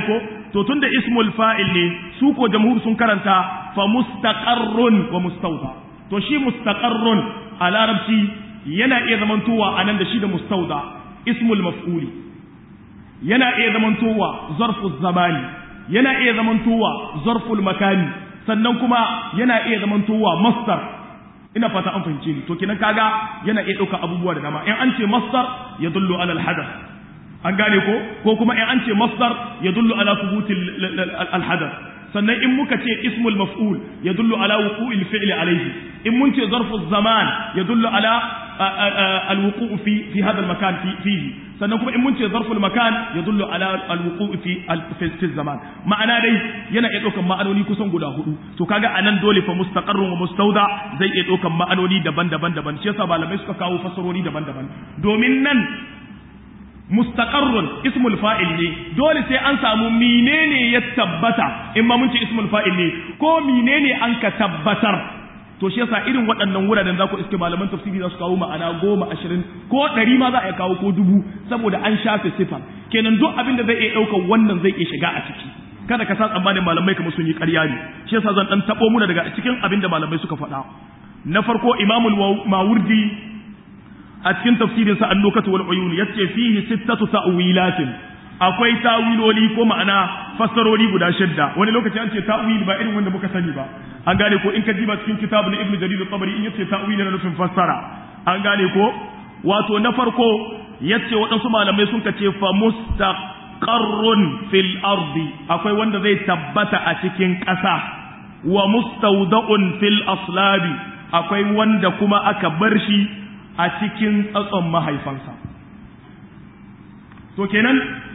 to tunda ismul fa'il ne su ko jamhur sun karanta fa mustaqarrun wa mustawda to shi mustaqarrun a larabci yana iya zamantowa anan da shi da mustawda ismul maf'uli yana iya zamantowa zarfu zamani yana iya zamantowa zarful makani sannan kuma yana iya zamantowa masdar ina fata an fahimce ni to kenan kaga yana iya ɗauka abubuwa da dama in an ce masdar ya dullu alal hadath an gane ko ko kuma in an ce masdar ya dullu ala thubutil al hadath sannan in muka ce ismul maf'ul ya dullu ala wuqu'il fi'li alayhi in mun ce zarfu zaman ya dullu ala al wuqu' fi fi hadha al makan fihi sannan kuma in mun ce zarful makan ya dullu ala alwuqu fi fi zaman ma'ana dai yana iya daukan ma'anoni kusan guda hudu to kaga anan dole fa mustaqarrun wa mustawda zai iya daukan ma'anoni daban-daban daban shi yasa malamai suka kawo fasarori daban-daban domin nan mustaqarrun ismul fa'il ne dole sai an samu menene ya tabbata in ma mun ce ismul fa'il ne ko menene an ka tabbatar to shi yasa irin waɗannan wuraren za ku iske malaman tafsiri za su kawo ma'ana goma ashirin ko ɗari ma za a kawo ko dubu saboda an shafe sifa kenan duk abin da zai iya ɗaukar wannan zai iya shiga a ciki kada ka sa tsammanin malamai kamar sun yi ƙarya ne shi yasa zan ɗan taɓo muna daga cikin abin da malamai suka faɗa na farko imamul mawurdi a cikin tafsirin sa annukatu wal uyun yace fihi sittatu ta'wilatin akwai tawiloli ko ma'ana fassarori guda shidda wani lokaci an ce ta'wil ba irin wanda muka sani ba an gane ko in ka diba cikin kitabu na ibnu jarir al-tabari in yace ta'wil na nufin fassara an gane ko wato na farko yace waɗansu malamai sun ka ce fa mustaqarrun fil ardi akwai wanda zai tabbata a cikin ƙasa wa mustawda'un fil aslabi akwai wanda kuma aka bar shi a cikin tsatson mahaifansa to kenan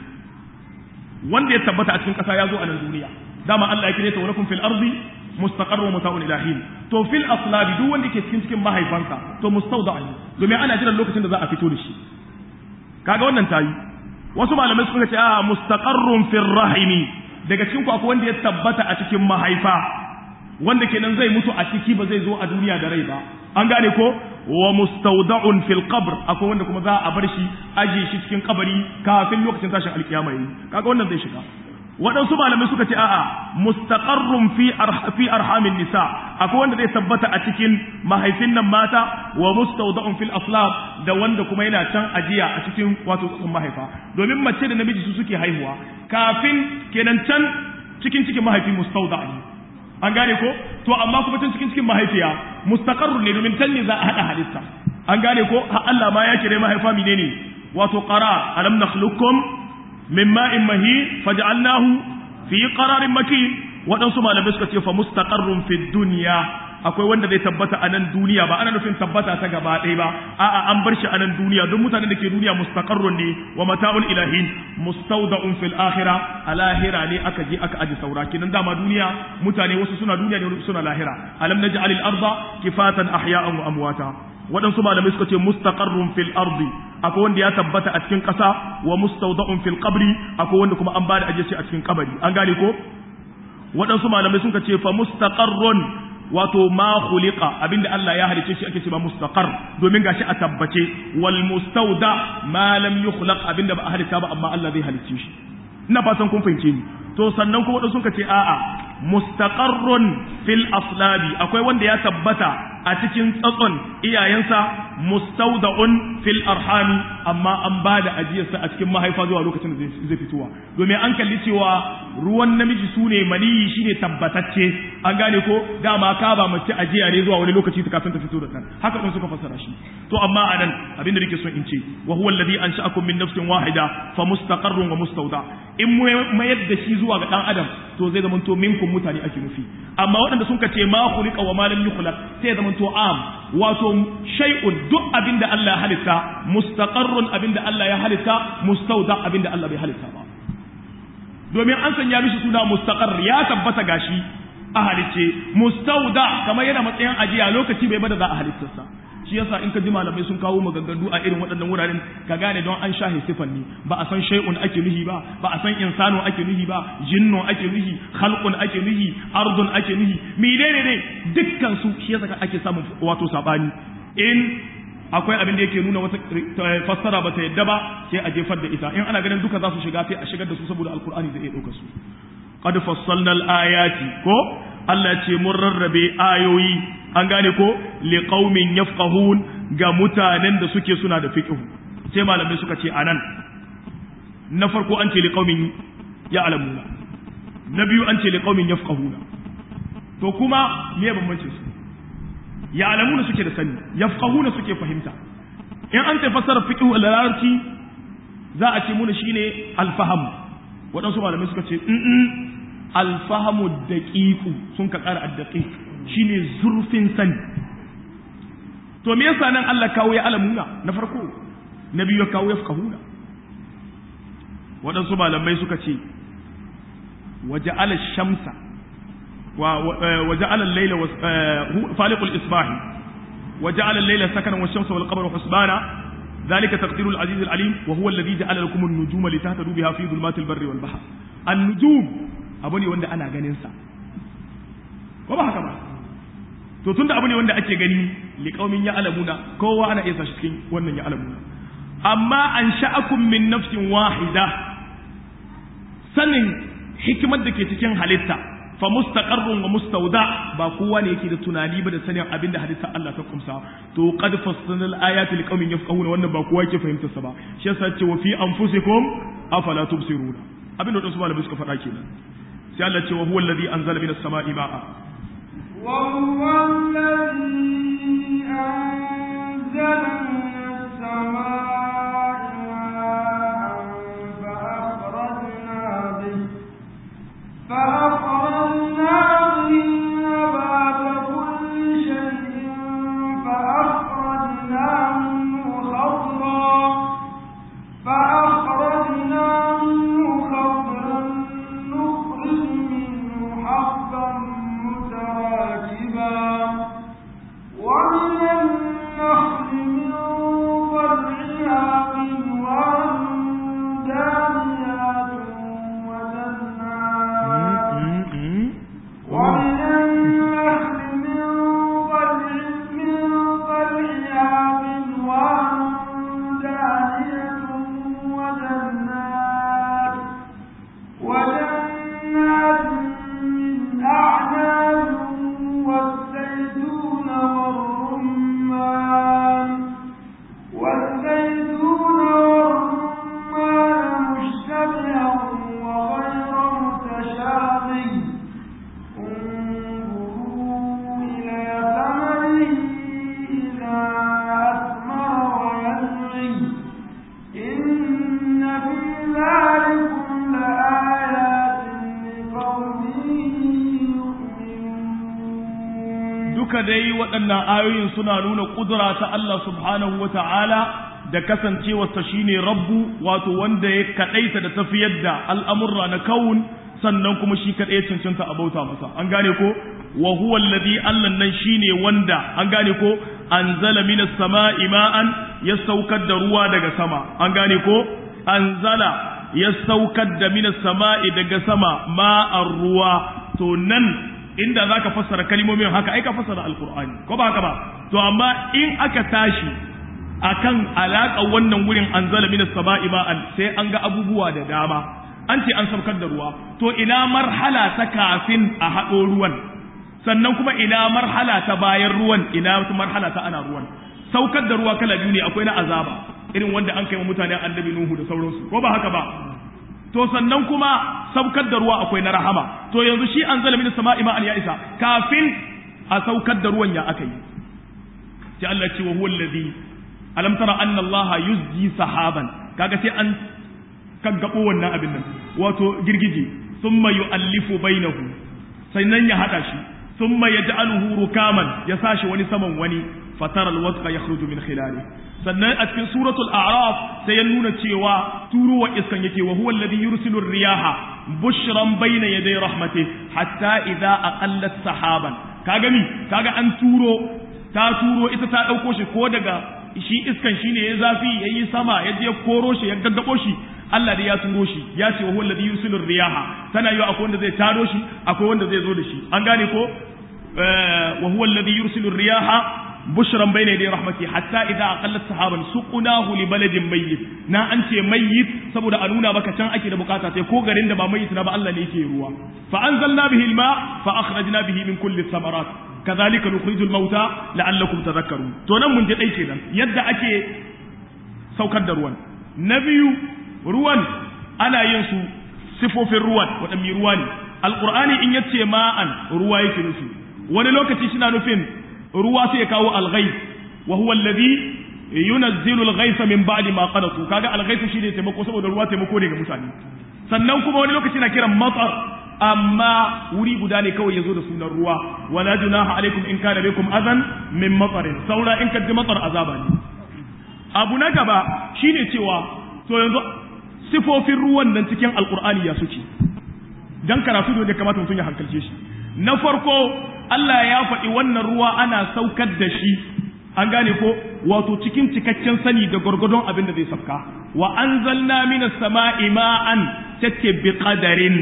wanda ya tabbata a cikin ƙasa ya zo a nan duniya dama Allah ya kire ta walakum fil ardi mustaqarrun mata'un ilahin to fil aslabi duk wanda ke cikin cikin mahaifansa to mustawda ne domin ana jiran lokacin da za a fito da shi kaga wannan tayi wasu malamai suka ce a mustaqarrun fil rahimi daga cikin ku akwai wanda ya tabbata a cikin mahaifa wanda kenan zai mutu a ciki ba zai zo a duniya da rai ba an gane ko wa mustawda'un fil qabr akwai wanda kuma za a bar shi aje shi cikin kabari kafin lokacin tashin alkiyama yayi kaga wannan zai shiga waɗansu malamai suka ce a'a mustaqarrun fi fi arhamin nisa akwai wanda zai tabbata a cikin mahaifin nan mata wa mustawda'un fil aslab da wanda kuma yana can ajiya a cikin wato tsatsun mahaifa domin mace da namiji su suke haihuwa kafin kenan can cikin cikin mahaifi mustawda ne an gane ko to amma kuma can cikin cikin mahaifiya mustaqarrun ne domin can ne za a hada halitta an gane ko ha Allah ma ya kire mahaifa menene wato qarar alam nakhluqukum min ma'in mahin faj'alnahu fi qararin makin waɗansu malamai suka ce fa mustaqarrun fi dunya akwai wanda zai tabbata a nan duniya ba ana nufin tabbata ta gaba ɗaya ba a'a an bar shi a nan duniya don mutanen da ke duniya mustaqarrun ne wa mata'ul ilahin mustawda'un fil akhirah a lahira ne aka je aka aji saura kinan dama duniya mutane wasu suna duniya ne suna lahira alam naj'alil arda kifatan ahya'an wa amwata waɗansu malamai suka ce mustaqarrun fil ardi akwai wanda ya tabbata a cikin ƙasa wa mustawda'un fil qabri akwai wanda kuma an bada aje shi a cikin kabari an gane ko waɗansu malamai suka ce fa mustaqarrun wato ma khuliqa abinda Allah ya halice shi ake cewa mustaqar domin gashi a tabbace wal mustawda ma lam yukhlaq abinda ba a halitta ba amma Allah zai halice shi ina fatan kun fahimce ni to sannan kuma wadansu suka ce a'a mustaqarrun fil aslabi akwai wanda ya tabbata a cikin tsatson iyayensa mustawda'un fil arhami amma an ba da ajiyarsa a cikin mahaifa zuwa lokacin da zai fitowa domin an kalli cewa ruwan namiji su ne maniyi shine tabbatacce an gane ko dama ka ba mace ajiya ne zuwa wani lokaci ta kafin ta fito da kan haka din suka fassara shi to amma anan abin da nake son in ce wa huwa alladhi ansha'akum min nafsin wahida fa mustaqarrun wa mustawda in mayar da shi zuwa ga dan adam to zai zama to minkum mutane ake nufi amma waɗanda sun ka ce ma khuliqa wa ma lam yukhlaq sai zama to am wato shay'un duk abinda Allah ya halitta mustaqarrun abinda Allah ya halitta mustawda abinda Allah bai halitta ba domin an sanya mishi suna mustaqar ya tabbata gashi a halicce mustawda kamar yana matsayin ajiya lokaci bai bada za a halittarsa shi yasa in ka ji malamai sun kawo maganganu a irin waɗannan wuraren ka gane don an shahe sifan ne ba a san shay'un ake nuhi ba ba a san insano ake nuhi ba jinnun ake nuhi khalqun ake nuhi ardun ake nuhi menene ne dukkan su shi yasa ake samun wato sabani in akwai abin da yake nuna wata fassara ba ta yadda ba sai a jefar da ita in ana ganin duka za su shiga sai a shigar da su saboda alkur'ani zai iya ɗauka su qad fassalna al-ayati ko Allah ce mun rarrabe ayoyi an gane ko li qaumin yafqahun ga mutanen da suke suna da fiqh sai malamai suka ce anan na farko an ce li qaumin ya'lamuna na biyu an ce li qaumin yafqahuna to kuma me bambancin su ya'lamuna suke da sani yafqahuna suke fahimta in an ta fassara fiqh al-larabci za a ce muna shine al-faham waɗansu malamai suka ce alfahamu daƙiƙu sun ka ƙara addaƙiƙ shine zurfin sani to me yasa nan Allah kawo ya alamuna na farko na biyu ya kawo ya fahuna waɗansu malamai suka ce waje ala shamsa waje ala laila faliqul isbahi waje ala laila sakanan wa shamsa wal qamara husbana ذلك تقدير العزيز العليم وهو الذي جعل لكم النجوم لتهتدوا بها في ظلمات البر والبحر النجوم abu ne wanda ana ganin sa ko ba haka ba to tunda abu ne wanda ake gani liqaumin ya alamuna kowa ana iya sashi cikin wannan ya alamuna amma an sha'akum min nafsin wahida sanin hikimar da ke cikin halitta fa mustaqarrun wa mustawda ba kowa ne yake da tunani ba da sanin abin da halitta Allah ta kumsa to qad fassalna ayati liqaumin yafqahuna wannan ba kowa yake fahimtar sa ba shi yasa ce wa fi anfusikum afala tubsiruna abin da wasu malamai suka faɗa kenan sai Allah ce wa huwa alladhi anzala minas sama'i ma'a wa huwa alladhi anzala minas sama'i ma'an fa akhrajna bihi fa akhrajna bihi nabata kulli shay'in fa akhrajna minhu khadran fa akhrajna minhu khadran نخرج منه حبا متراكبا ومن النخل من طلعها قنوان دانيات وجنات ومن النخل من طلع من طلعها قنوان دانية وجنات وجنات من أعناب والزيتون والرمان والزيتون والرمان مشتبها وغير متشابه انظروا إلى ثمره إذا أثمر وينعي إن في ذلكم لآيات لقوم يؤمنون duka dai waɗannan ayoyin suna nuna ƙudura ta Allah subhanahu wa ta'ala da kasancewarsa shine rabbu wato wanda ya kaɗaita da tafiyar da al'amurra na kawun sannan kuma shi kaɗai cancanta a bauta masa an gane ko wa huwa alladhi Allah nan shine wanda an gane ko anzala minas sama'i ma'an ya saukar da ruwa daga sama an gane ko anzala ya saukar da minas sama'i daga sama ma'ar ruwa to nan inda za ka fassara kalimomin haka ai ka fassara alkur'ani ko ba haka ba to amma in aka tashi akan alaƙa wannan wurin anzala minas sama'i ma'an sai an ga abubuwa da dama an ce an saukar da ruwa to ina marhala ta kafin a haɗo ruwan sannan kuma ina marhala ta bayan ruwan ina marhala ta ana ruwan saukar da ruwa kala biyu ne akwai na azaba irin wanda an kai wa mutane annabi nuhu da sauransu ko ba haka ba to sannan kuma saukar da ruwa akwai na rahama to yanzu shi an zala min sama'i ma'an ya isa kafin a saukar da ruwan ya aka yi sai Allah ce wa huwa allazi alam tara anna Allah yuzji sahaban kaga sai an kaggabo wannan abin nan wato girgije thumma yu'allifu bainahu sannan ya hada shi thumma yaj'aluhu rukaman ya sashi wani saman wani fatara alwadqa yakhruju min khilali sannan a cikin suratul a'raf sai ya nuna cewa turuwa iskan yake wa huwa alladhi yursilu riyaha bushran bayna yaday rahmati hatta idza aqallat sahaban kaga mi kaga an turo ta turo ita ta dauko shi ko daga shi iskan shine ya zafi yayi sama ya je koro shi ya gaggabo shi Allah da ya turo shi ya ce wa huwa alladhi yursilu riyaha tana yi akwai wanda zai taro shi akwai wanda zai zo da shi an gane ko wa huwa alladhi yursilu riyaha bushran bayna yaday rahmati hatta idza aqallat sahaban suqnahu li baladin mayyit na an ce mayyit saboda a nuna maka can ake da bukata sai ko garin da ba mayyit na ba Allah ne yake ruwa fa anzalna bihi alma fa akhrajna bihi min kulli thamarat kadhalika nukhrijul mauta la'allakum tadhakkarun to nan mun ji dai kenan yadda ake saukar da ruwan na biyu ruwan ana yin su sifofin ruwan waɗanne ruwa ne alqur'ani in yace ma'an ruwa yake nufi wani lokaci suna nufin ruwa sai ya kawo alghayb wa huwa alladhi yunazzilu alghaytha min ba'di ma qanatu kaga alghaythu shine taimako saboda ruwa taimako ne ga mutane sannan kuma wani lokaci na kiran matsar amma wuri guda ne kawai yazo da sunan ruwa wala junaha alaikum in kana bikum adan min matarin saura in kaddi matsar azaba ne abu na gaba shine cewa to yanzu sifofin ruwan nan cikin alqur'ani ya suke dan karatu da kamata mutum ya hankalce shi na farko Allah ya faɗi wannan ruwa ana saukar da shi an gane ko wato cikin cikakken sani da gwargwadon abin da zai sauka wa anzalna minas sama'i ma'an tace bi qadarin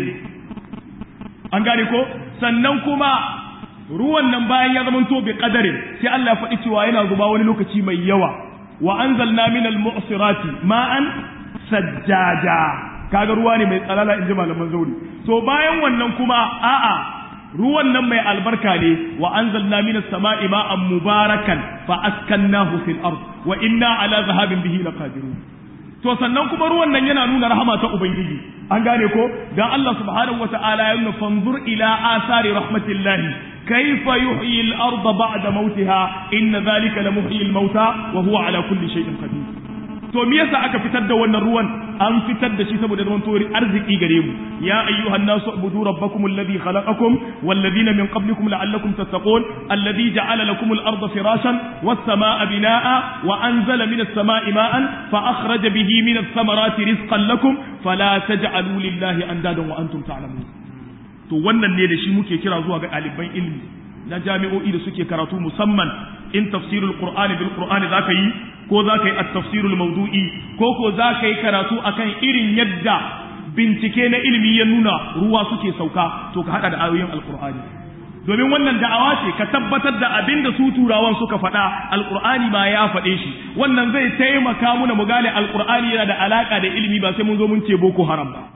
an gane ko sannan kuma ruwan nan bayan ya zama to bi qadarin sai Allah ya faɗi cewa yana zuba wani lokaci mai yawa wa anzalna minal mu'sirati ma'an sajjaja kaga ruwa ne mai tsalala inji malaman zauri to bayan wannan kuma a'a ruwan nan mai albarka ne wa anzalna minas sama'i ma'an mubarakan fa askannahu fil ard wa inna ala zahabin bihi laqadirun to sannan kuma ruwan nan yana nuna rahama ta ubangiji an gane ko dan Allah subhanahu wata'ala ya nuna fanzur ila asari rahmatillahi kayfa yuhyi al-ardha ba'da mautiha inna dhalika la muhyi al-mauta wa huwa ala kulli shay'in qadir to me yasa aka fitar da wannan ruwan an fitar da shi saboda zaman tori arziki gare mu ya ayyuhan nasu ubudu rabbakum alladhi khalaqakum wal ladina min qablikum la'allakum tattaqun alladhi ja'ala lakum al-ardha firashan was samaa binaa wa anzala minas samaa'i ma'an fa akhraja bihi minas thamarati rizqan lakum fala taj'alu lillahi andadan wa antum ta'lamun to wannan ne da shi muke kira zuwa ga ɗaliban ilmi na jami'o'i da suke karatu musamman in tafsirul qur'ani bil qur'ani zaka yi ko zaka yi at-tafsirul mawdu'i ko ko zaka yi karatu akan irin yadda bincike na ilimi ya nuna ruwa suke sauka to ka hada da ayoyin alqur'ani domin wannan da'awa ce ka tabbatar da abin da su turawan suka faɗa alqur'ani ma ya faɗe shi wannan zai taimaka muna mu gane alqur'ani yana da alaka da ilimi ba sai mun zo mun ce boko haram ba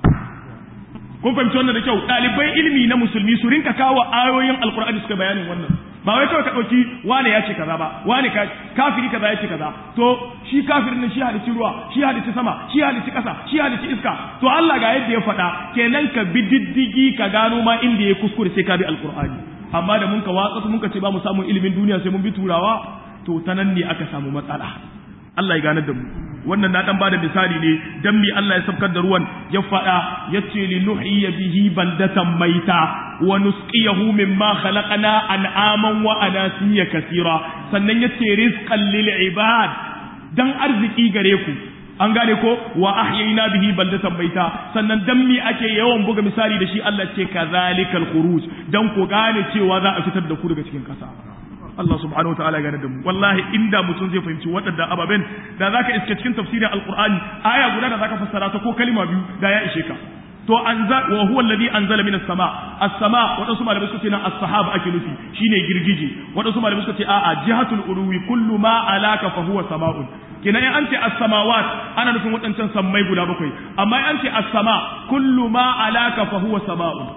kun fahimci wannan da kyau ɗalibai ilimi na musulmi su rinka kawo ayoyin alkur'ani suka bayanin wannan ba wai kawai ka ɗauki wane ya ce kaza ba wane kafiri kaza ya ce kaza to shi kafirin nan shi halicci ruwa shi halicci sama shi halicci ƙasa shi halicci iska to Allah ga yadda ya faɗa kenan ka bi diddigi ka gano ma inda ya kuskure sai ka bi alkur'ani amma da mun ka watsa mun ka ce ba mu samu ilimin duniya sai mun bi turawa to ta nan ne aka samu matsala Allah ya ganar da mu wannan na dan bada misali ne dan mi Allah ya sabkar da ruwan ya fada yace li nuhyiya bihi baldatan maita wa nusqiyahu mimma khalaqna an'aman wa anasiya kaseera sannan yace rizqan lil ibad dan arziki gare ku an gane ko wa ahyayna bihi baldatan maita sannan dan mi ake yawan buga misali da shi Allah ce kazalikal khuruj dan ku gane cewa za a fitar da ku daga cikin kasa Allah subhanahu wataala gane da mu wallahi inda mutum zai fahimci waɗanda ababen da zaka iske cikin tafsirin alqur'ani aya guda da zaka fassara ta ko kalma biyu da ya ishe ka to anza wa huwa alladhi anzala minas sama as-sama wadansu malamai suka ce na as-sahab ake nufi shine girgije wadansu malamai suka ce a'a jihatul uluwi kullu ma alaka fa huwa sama'un kina in an ce as-samawat ana nufin wadancan sammai guda bakwai amma in an ce as-sama kullu ma alaka fa huwa sama'un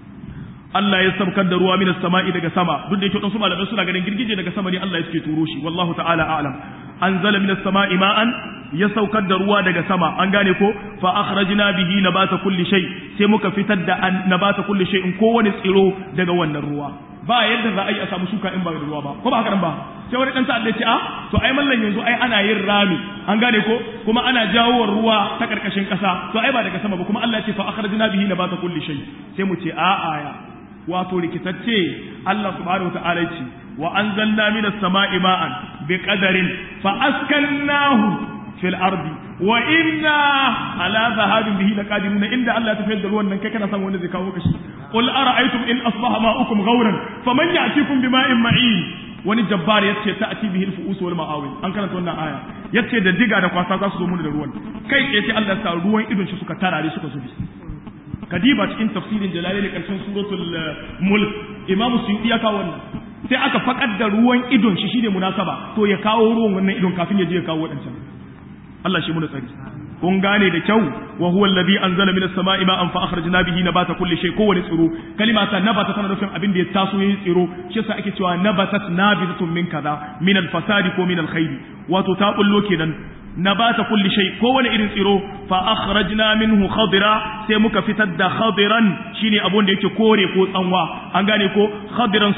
Allah ya sabkar da ruwa minas sama'i daga sama duk da yake wadansu malamai suna ganin girgije daga sama ne Allah ya suke turo shi wallahu ta'ala a'lam anzala minas sama'i ma'an ya saukar da ruwa daga sama an gane ko fa akhrajna bihi nabata kulli shay sai muka fitar da nabata kulli shay in kowane tsiro daga wannan ruwa ba yadda za a yi a samu shuka in ba da ruwa ba ko ba haka nan ba sai wani dan ta'adda ce a to ai mallan yanzu ai ana yin rami an gane ko kuma ana jawo ruwa ta karkashin kasa to ai ba daga sama ba kuma Allah ya ce fa akhrajna bihi nabata kulli shay sai mu ce a aya wato rikitacce Allah subhanahu wa ta'ala ce wa anzalna minas sama'i ma'an bi qadarin fa askannahu fil ardi wa inna ala dhahabin bihi laqadirun inda Allah ta fayar da ruwan nan kai kana san wanda zai kawo kashi qul ara'aytum in asbaha ma'ukum ghawran faman ya'tikum bima'in ma'in wani jabbar yace ta'ti bihi al-fu'us wal ma'awil an karanta wannan aya yace da diga da kwasa za su zo mun da ruwan kai tsaye sai Allah ya sa ruwan idon shi suka tarare suka zubi kadiba cikin tafsirin jalalain karshen suratul mulk imamu suyuti ya kawo wannan sai aka fakar da ruwan idon shi shine munasaba to ya kawo ruwan wannan idon kafin ya je ya kawo wadancan Allah shi mu tsari kun gane da kyau wa huwa alladhi anzala minas sama'i ma'an fa akhrajna bihi nabata kulli shay kowani tsiro kalima ta nabata tana nufin abin da ya taso yayin tsiro shi yasa ake cewa nabatat nabitatun min kaza min al-fasadi ko min al-khairi wato ta bullo kenan nabata kulli shay kowane irin tsiro fa akhrajna minhu khadira sai muka fitar da khadiran shine abun da yake kore ko tsanwa an gane ko khadiran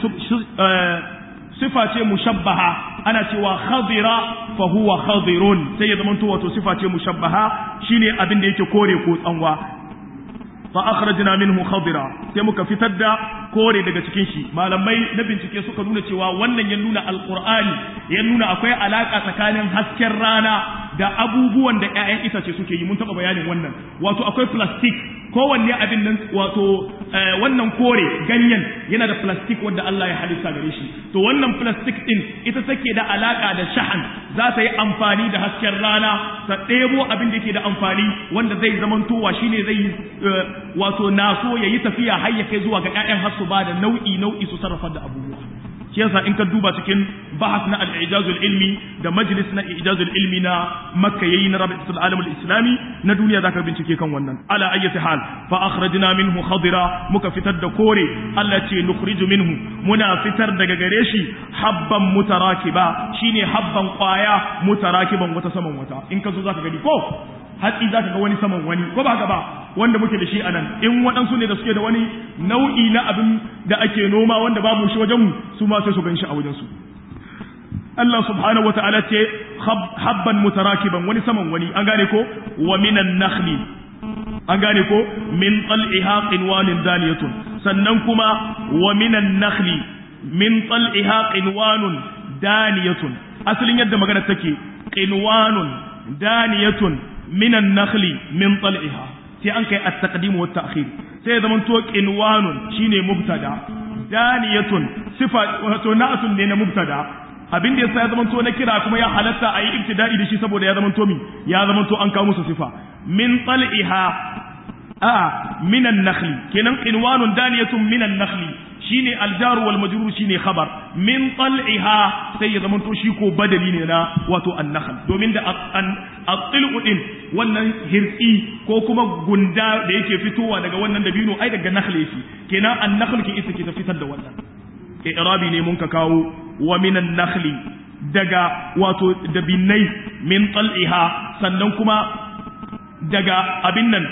sifa ce mushabbaha ana cewa khadira fa huwa khadirun sai ya zamanto wato sifa ce mushabbaha shine abin da yake kore ko tsanwa fa akhrajna minhu khadira sai muka fitar da kore daga cikin shi malamai na bincike suka nuna cewa wannan ya nuna alqur'ani ya nuna akwai alaka tsakanin hasken rana da abubuwan da ƴaƴan itace suke yi mun taba bayanin wannan wato akwai plastic kowanne abin nan wato wannan kore ganyen yana da plastic wanda Allah ya halitta gare shi to wannan plastic din ita take da alaka da shahan za ta yi amfani da hasken rana ta ɗebo abin da yake da amfani wanda zai zamantowa shine zai yi wato naso ya yi tafiya har ya kai zuwa ga ƴaƴan har su ba da nau'i nau'i su sarrafa da abubuwa shi yasa in ka duba cikin bahas na al-ijazul ilmi da majlis na ijazul ilmi na makka yayi na rabitul alam al-islami na duniya zaka bincike kan wannan ala ayyati hal fa akhrajna minhu khadira muka fitar da kore Allah ce nukhriju minhu muna fitar daga gare shi habban mutarakiba shine habban kwaya mutarakiban wata saman wata in ka zo zaka gani ko hatsi zaka ga wani saman wani ko ba ba wanda muke da shi a nan in waɗansu ne da suke da wani nau'i na abin da ake noma wanda babu shi wajenmu su ma sai su gan shi a wajensu Allah subhanahu wata'ala ce habban mutarakiban wani saman wani an gane ko wa minan nakhli an gane ko min tal'iha qinwanun daniyatun sannan kuma wa minan nakhli min tal'iha qinwanun daniyatun asalin yadda magana take qinwanun daniyatun minan nakhli min tal'iha sai an kai at-taqdim wa at-ta'khir sai zaman to qinwanun shine mubtada daniyatun sifa wato na'atun ne na mubtada abin da yasa ya zaman to na kira kuma ya halatta a yi ibtida'i da shi saboda ya zaman to mi ya zaman to an kawo musu sifa min tal'iha a minan nakhli kenan qinwanun daniyatun minan nakhli shine aljar wal majrur shine khabar min tal'iha sai ya zama to shi ko badali ne na wato an-nakhl domin da at-til'u din wannan hirsi ko kuma gunda da yake fitowa daga wannan dabino ai daga nakhl yake kenan an-nakhl ke isa ke fitar da wannan i'rabi ne mun ka kawo wa minan nakhli daga wato dabinai min tal'iha sannan kuma daga abin nan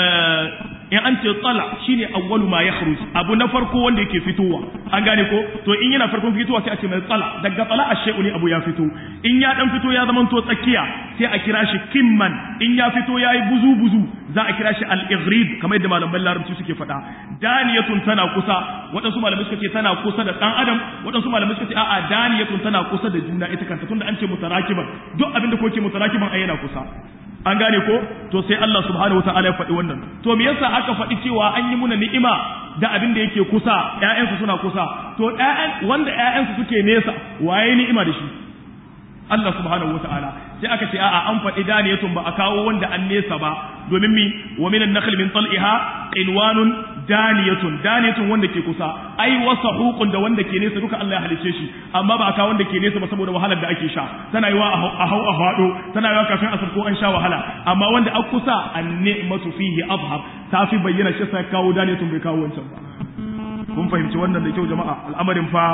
in an ce tsala shine awwalu ma yakhruj abu na farko wanda yake fitowa an gane ko to in yana farkon fitowa sai a ce mai tsala daga tsala ashe'u ne abu ya fito in ya dan fito ya zama to tsakiya sai a kira shi kimman in ya fito yayi buzu buzu za a kira shi al-ighrib kamar yadda malaman larabci suke faɗa daniyatun tana kusa waɗansu malamai suka ce tana kusa da ɗan adam waɗansu malamai suka ce a'a daniyatun tana kusa da juna ita kanta tunda an ce mutarakiban duk abin da koke mutarakiban ai yana kusa an gane ko to sai Allah subhanahu wataala ya faɗi wannan to me yasa aka faɗi cewa an yi muna ni'ima da abin da yake kusa ƴaƴansu suna kusa to ƴaƴan wanda ƴaƴansu suke nesa waye ni'ima da shi Allah subhanahu wataala sai aka ce a'a an faɗi daniyatun ba a kawo wanda an nesa ba domin mi wa minan nakhl min tal'iha qinwanun daniyatun daniyatun wanda ke kusa ai wasahuqun da wanda ke nesa duka Allah ya halice shi amma ba a kawo wanda ke nesa ba saboda wahalar da ake sha tana yiwa a hau a fado tana yiwa kafin asar ko an sha wahala amma wanda a kusa an ni'matu fihi azhar ta fi bayyana shi sai kawo daniyatun bai kawo wancan ba kun fahimci wannan da kyau jama'a al'amarin fa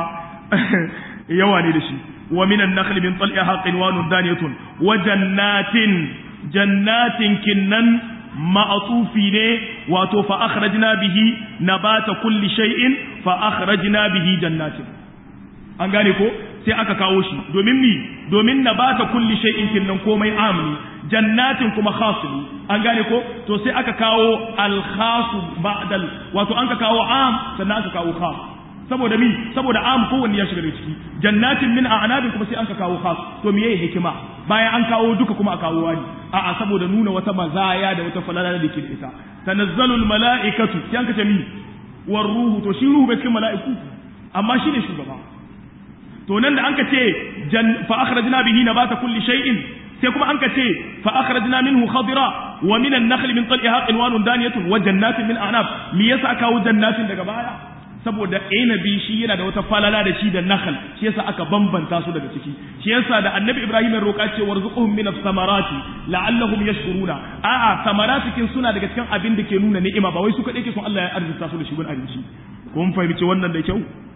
yawa ne da shi wa minan nakhli min tal'iha qinwanun daniyatun wa jannatin jannatin kinnan ma'atufi ne wato fa akhrajna bihi nabata kulli shay'in fa akhrajna bihi jannatin an gane ko sai aka kawo shi domin mi domin nabata kulli shay'in kinnan komai amni jannatin kuma khas ne an gane ko to sai aka kawo al khas ba'dal wato an ka kawo am sannan aka kawo khas saboda mi saboda am kowanne ya shiga da ciki jannatin min a'nabin kuma sai an ka kawo khas to me yayi hikima bayan an kawo duka kuma a kawo wani a'a saboda nuna wata mazaya da wata falala da ke da ita tanazzalul mala'ikatu sai an kace mi war ruhu to shi ruhu bai cikin mala'iku amma shine shugaba to nan da an ka ce fa akhrajna bihi nabata kulli shay'in sai kuma an ka ce fa akhrajna minhu khadira wa min an-nakhl min tal'iha qinwanun daniyatun wa jannatin min a'nab me yasa kawo jannatin daga baya saboda inabi shi yana da wata falala da shi da nakhl shi yasa aka bambanta su daga ciki shi yasa da annabi ibrahim ya roƙa ce warzuqhum min samarati la'allahum yashkuruna a'a samaratikin suna daga cikin abin da ke nuna ni'ima ba wai su kadai ke son Allah ya arzuta su da shi gun abinci kun fahimci wannan da kyau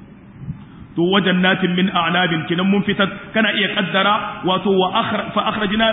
to wajen natin min a'nabin kinan mun fitar kana iya kaddara wato wa fa akhrajna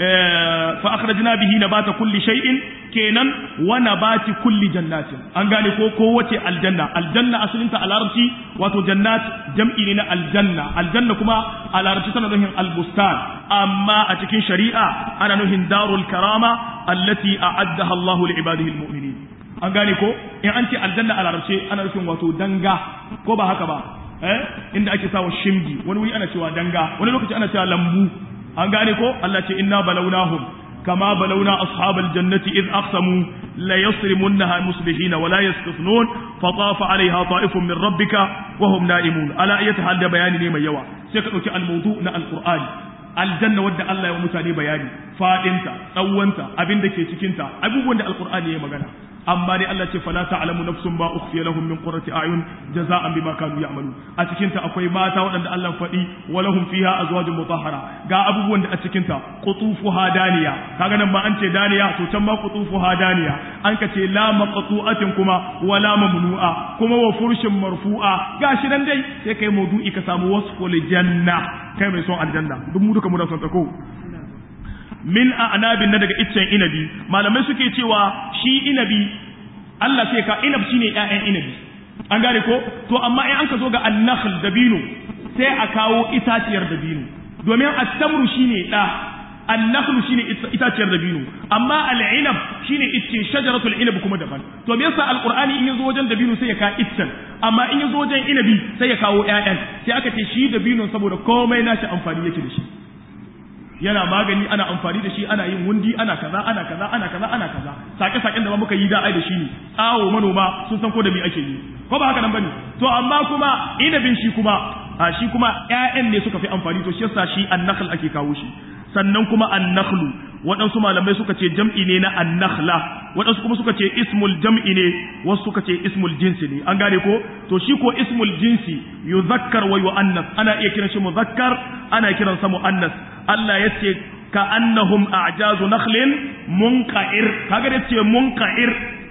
fa akhrajna bihi nabata kulli shay'in kenan wa nabati kulli jannatin an gane ko ko wace aljanna aljanna asalin ta a larabci wato jannat jam'i ne na aljanna aljanna kuma a larabci tana nufin albustan amma a cikin shari'a ana nufin darul karama allati a'addaha Allahu li ibadihi almu'minin an gane ko in an ce aljanna a larabci ana nufin wato danga ko ba haka ba eh inda ake sawa shimgi wani wuri ana cewa danga wani lokaci ana cewa lambu an gane ko Allah ce inna balawnahum kama balawna ashabal jannati id aqsamu la yasrimunha musbihin wa la yastafnun fa tafa alaiha ta'ifun min rabbika wa hum na'imun ala ayati hal da bayani ne mai yawa sai ka dauki al-mawdu na al-qur'ani aljanna wadda Allah ya mutane bayani fadinta tsawonta abin da ke cikinta abubuwan da alqur'ani ya magana amma dai Allah ce fala ta'lamu nafsun ba ukhfiya lahum min qurrati a'yun jaza'an bima kanu ya'malu a cikin ta akwai mata waɗanda Allah faɗi wa lahum fiha azwajun mutahhara ga abubuwan da a cikin ta qutufuha daniya kaga nan ba an ce daniya to can ma qutufuha daniya an ka ce la maqtu'atin kuma wala mamnu'a kuma wa furshin marfu'a gashi nan dai sai kai maudu'i ka samu wasful janna kai mai son aljanna duk mu duka mu da son ta ko min a'nabin na daga iccen inabi malamai suke cewa shi inabi Allah sai ka inab shine ƴaƴan inabi an gane ko to amma in an ka zo ga annakhl dabino sai a kawo itaciyar dabino domin at-tamru shine da annakhl shine itaciyar dabino amma al-inab shine icce shajaratul inab kuma daban to me yasa alqur'ani in yazo wajen dabino sai ya ka iccen amma in yazo wajen inabi sai ya kawo ƴaƴan sai aka ce shi dabino saboda komai nashi amfani yake da shi yana magani ana amfani da shi ana yin wundi ana kaza ana kaza ana kaza ana kaza sake saken da muka yi da ai da shi ne tsawo manoma sun san ko da me ake yi ko ba haka nan bane to amma kuma inabin shi kuma a shi kuma ƴaƴan ne suka fi amfani to shi yasa shi annakhl ake kawo shi sannan kuma annakhlu waɗansu malamai suka ce jam'i ne na annakhla waɗansu kuma suka ce ismul jam'i ne wasu suka ce ismul jinsi ne an gane ko to shi ko ismul jinsi yuzakkar wa yu'annas ana iya kiran shi muzakkar ana kiran sa mu'annas Allah ya ce ka annahum a'jazu nakhlin munqa'ir kaga da ce munqa'ir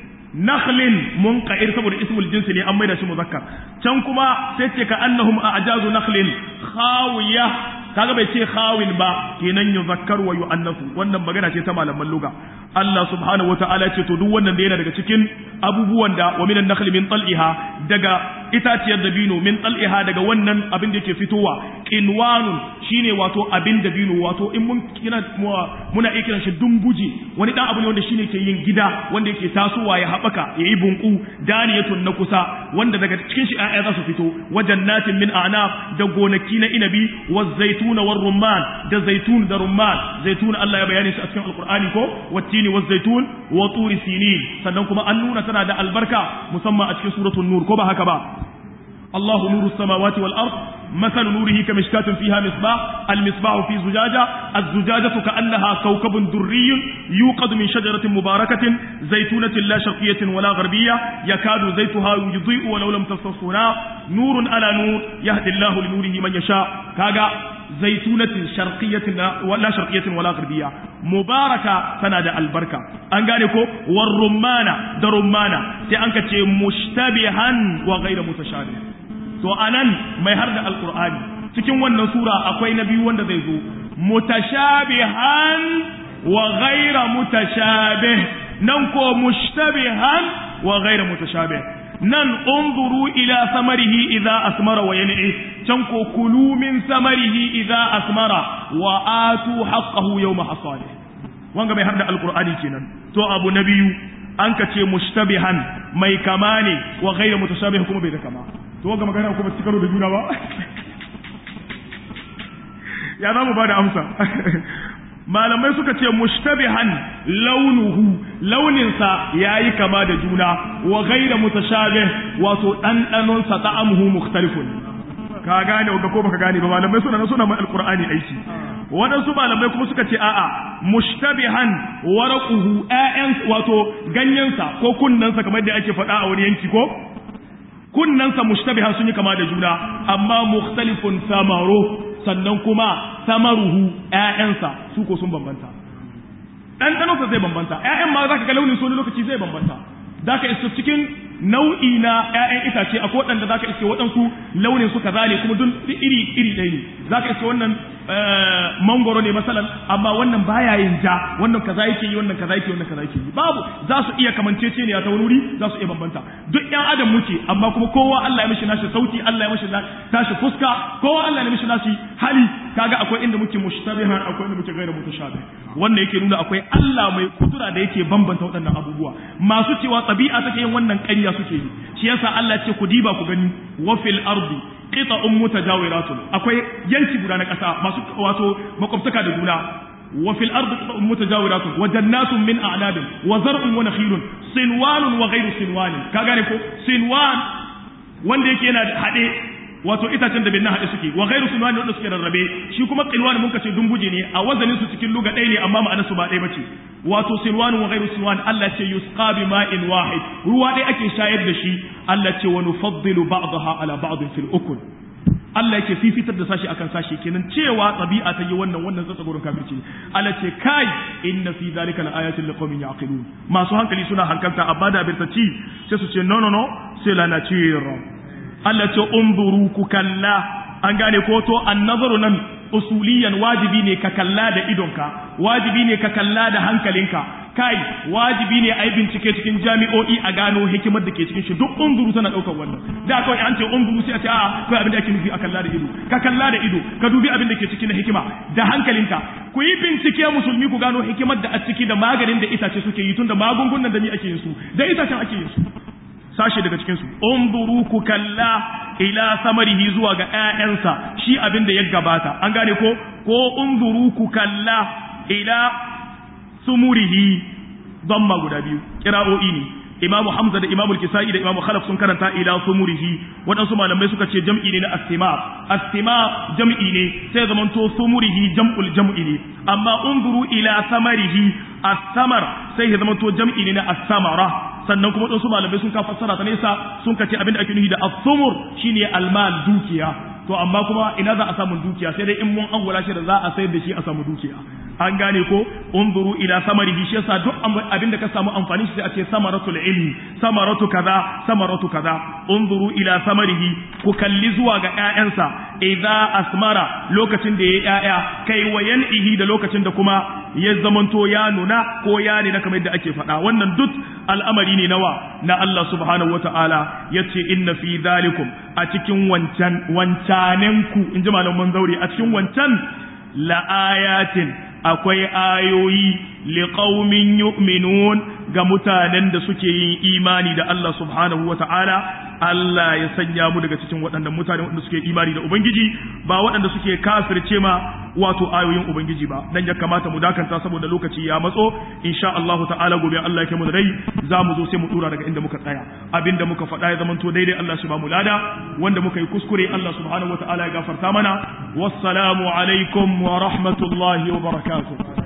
nakhlin munqa'ir saboda ismul jinsi ne an maida shi muzakkar can kuma sai ce ka annahum a'jazu nakhlin khawiya kaga bai ce khawin ba kenan yuzakkar wa yu'annasu wannan magana ce ta malaman lugha Allah subhanahu wata'ala ce to duk wannan da yana daga cikin abubuwan da wa minan nakhli min tal'iha daga itaciyar dabino min tal'iha daga wannan abin da yake fitowa qinwanun shine wato abin dabino wato in mun kina muna iya kiran shi dumbuji wani dan abu ne wanda shine ke yin gida wanda yake tasowa ya habaka yayi bunku daniyatun na kusa wanda daga cikin shi ayya za su fito wajen natin min a'nab da gonaki na inabi wa zaituna war rumman da zaitun da rumman zaitun Allah ya bayani shi a cikin alqur'ani ko wattini wa zaitun wa turi sinin sannan kuma an nuna tana da albarka musamman a cikin suratul nur ko ba haka ba الله نور السماوات والأرض مثل نوره كمشكاة فيها مصباح المصباح في زجاجة الزجاجة كأنها كوكب دري يوقد من شجرة مباركة زيتونة لا شرقية ولا غربية يكاد زيتها يضيء ولو لم تستصنا نور على نور يهدي الله لنوره من يشاء كاغا زيتونة شرقية ولا شرقية ولا غربية مباركة تنادى البركة أنقالكو والرمانة درمانة تأنك مشتبها وغير متشابه to anan mai har da alkur'ani cikin wannan sura akwai na biyu wanda zai zo mutashabihan wa ghaira mutashabih nan ko mushtabihan wa ghaira mutashabih nan unzuru ila samarihi idza asmara wa yan'i can ko kulu min samarihi idza asmara wa atu haqqahu yawma hasadi wanga mai har da alkur'ani kenan to abu na biyu an ka ce mushtabihan mai kama ne wa ghaira mutashabih kuma bai da kama to ga magana kuma su karo da juna ba ya za mu ba da amsa malamai suka ce mushtabihan launuhu launinsa ya yi kama da juna wa gaira mutashabih wato ɗanɗanonsa ta'amuhu mukhtalifun ka gane wanda ko baka gane ba malamai suna na suna mai alqur'ani aiki waɗansu malamai kuma suka ce a'a mushtabihan waraquhu ƴaƴan wato ganyensa ko kunnensa kamar da ake faɗa a wani yanki ko kunnansa mushtabihan sun yi kama da juna amma mukhtalifun samaro sannan kuma samaruhu ƴaƴansa su ko sun bambanta ɗanɗanonsa zai bambanta ƴaƴan ma za ka ga launin su wani lokaci zai bambanta za ka iska cikin nau'i na ƴaƴan itace akwai waɗanda za ka iske waɗansu launin su kaza ne kuma dun iri iri ɗaya ne za ka iske wannan mangoro ne masalan amma wannan baya yin ja wannan kaza yake yi wannan kaza yake wannan kaza yake yi babu za su iya kamancece ne ta wani wuri za su iya bambanta duk ƴan adam muke amma kuma kowa Allah ya mishi nashi sauti Allah ya mishi tashi fuska kowa Allah ya mishi nashi hali kaga akwai inda muke mushtabihan akwai inda muke gaira mutashabih wannan yake nuna akwai Allah mai kudura da yake bambanta waɗannan abubuwa masu cewa tabi'a take yin wannan ƙarya suke yi shi yasa Allah ce ku diba ku gani wa fil ardi qita'un mutajawiratun akwai yanki guda na ƙasa masu wato makwabtaka da juna wa fil ardi qita'un mutajawiratun wa jannatun min a'nabin wa zar'un wa nakhilun sinwanun wa ghayru sinwanin ka gane ko sinwan wanda yake yana hade wato itacen da bin haɗe suke wa ghairu sunwani wanda suke rarrabe shi kuma qilwan mun kace dumbuje ne a wazanin su cikin luga ɗaya ne amma ma'anar su ba ɗaya bace wato sinwan wa ghairu sunwan Allah ce yusqa bi ma'in wahid ruwa ɗaya ake shayar da shi Allah ce wa nufaddilu ba'daha ala ba'd fil ukul Allah yake fifitar da sashi akan sashi kenan cewa tabi'a ta yi wannan wannan tsatsa gurin kafirci Allah ce kai inna fi zalika laayatin liqaumin yaqilun masu hankali suna hankalta amma da birtaci sai su ce no no no c'est la nature Allah ce umburu ku kalla an gane ko to annazaru nan usuliyan wajibi ne ka kalla da idonka wajibi ne ka kalla da hankalinka kai wajibi ne a yi bincike cikin jami'o'i a gano hikimar da ke cikin shi duk unzuru tana ɗaukar wannan da kawai an ce unzuru sai a ce a'a kai abin da ake nufi a kalla da ido ka kalla da ido ka dubi abin da ke cikin na hikima da hankalinka ku yi bincike musulmi ku gano hikimar da a ciki da maganin da itace suke yi tun da magungunan da ni ake yin su da itacen ake yin su sashe daga cikin su unzuru ku kalla ila samarihi zuwa ga ƴaƴansa shi abin da ya gabata an gane ko ko unzuru ku kalla ila sumurihi damma guda biyu kira'o'i ne imamu hamza da imamu kisa'i da imamu khalaf sun karanta ila sumurihi waɗansu malamai suka ce jam'i ne na astima astima jam'i ne sai zamanto sumurihi jam'ul jam'i ne amma unzuru ila samarihi as-samar sai ya zamanto jam'i ne na as-samara sannan kuma waɗansu malamai sun ka fassara ta nesa sun ka ce abin da ake nufi da as-sumur shine almal dukiya to amma kuma ina za a samu dukiya sai dai in mun angula shi da za a sayar da shi a samu dukiya an gane ko unzuru ila samarihi shi yasa duk abin da ka samu amfani shi sai a ce samaratul ilmi samaratu kaza samaratu kaza unzuru ila samarihi ku kalli zuwa ga ƴaƴansa idza asmara lokacin da ya ƴaƴa kai wayan ihi da lokacin da kuma ya zamanto ya nuna ko ya ne na kamar yadda ake faɗa wannan duk al'amari ne nawa na Allah subhanahu wata'ala yace inna fi dhalikum a cikin wancan wancanenku in ji malaman zaure a cikin wancan la'ayatin akwai ayoyi liqaumin yu'minun ga mutanen da suke yin imani da Allah subhanahu wata'ala Allah ya sanya mu daga cikin waɗannan mutane waɗanda suke imani da Ubangiji ba waɗanda suke kafirce ma wato ayoyin Ubangiji ba dan ya kamata mu dakanta saboda lokaci ya matso insha Allah ta'ala gobe Allah ya kai mu da rai za mu zo sai mu dura daga inda muka tsaya abinda muka faɗa ya zamanto daidai Allah shi ba mu lada wanda muka yi kuskure Allah subhanahu wata'ala ya gafarta mana wassalamu alaikum wa rahmatullahi wa barakatuh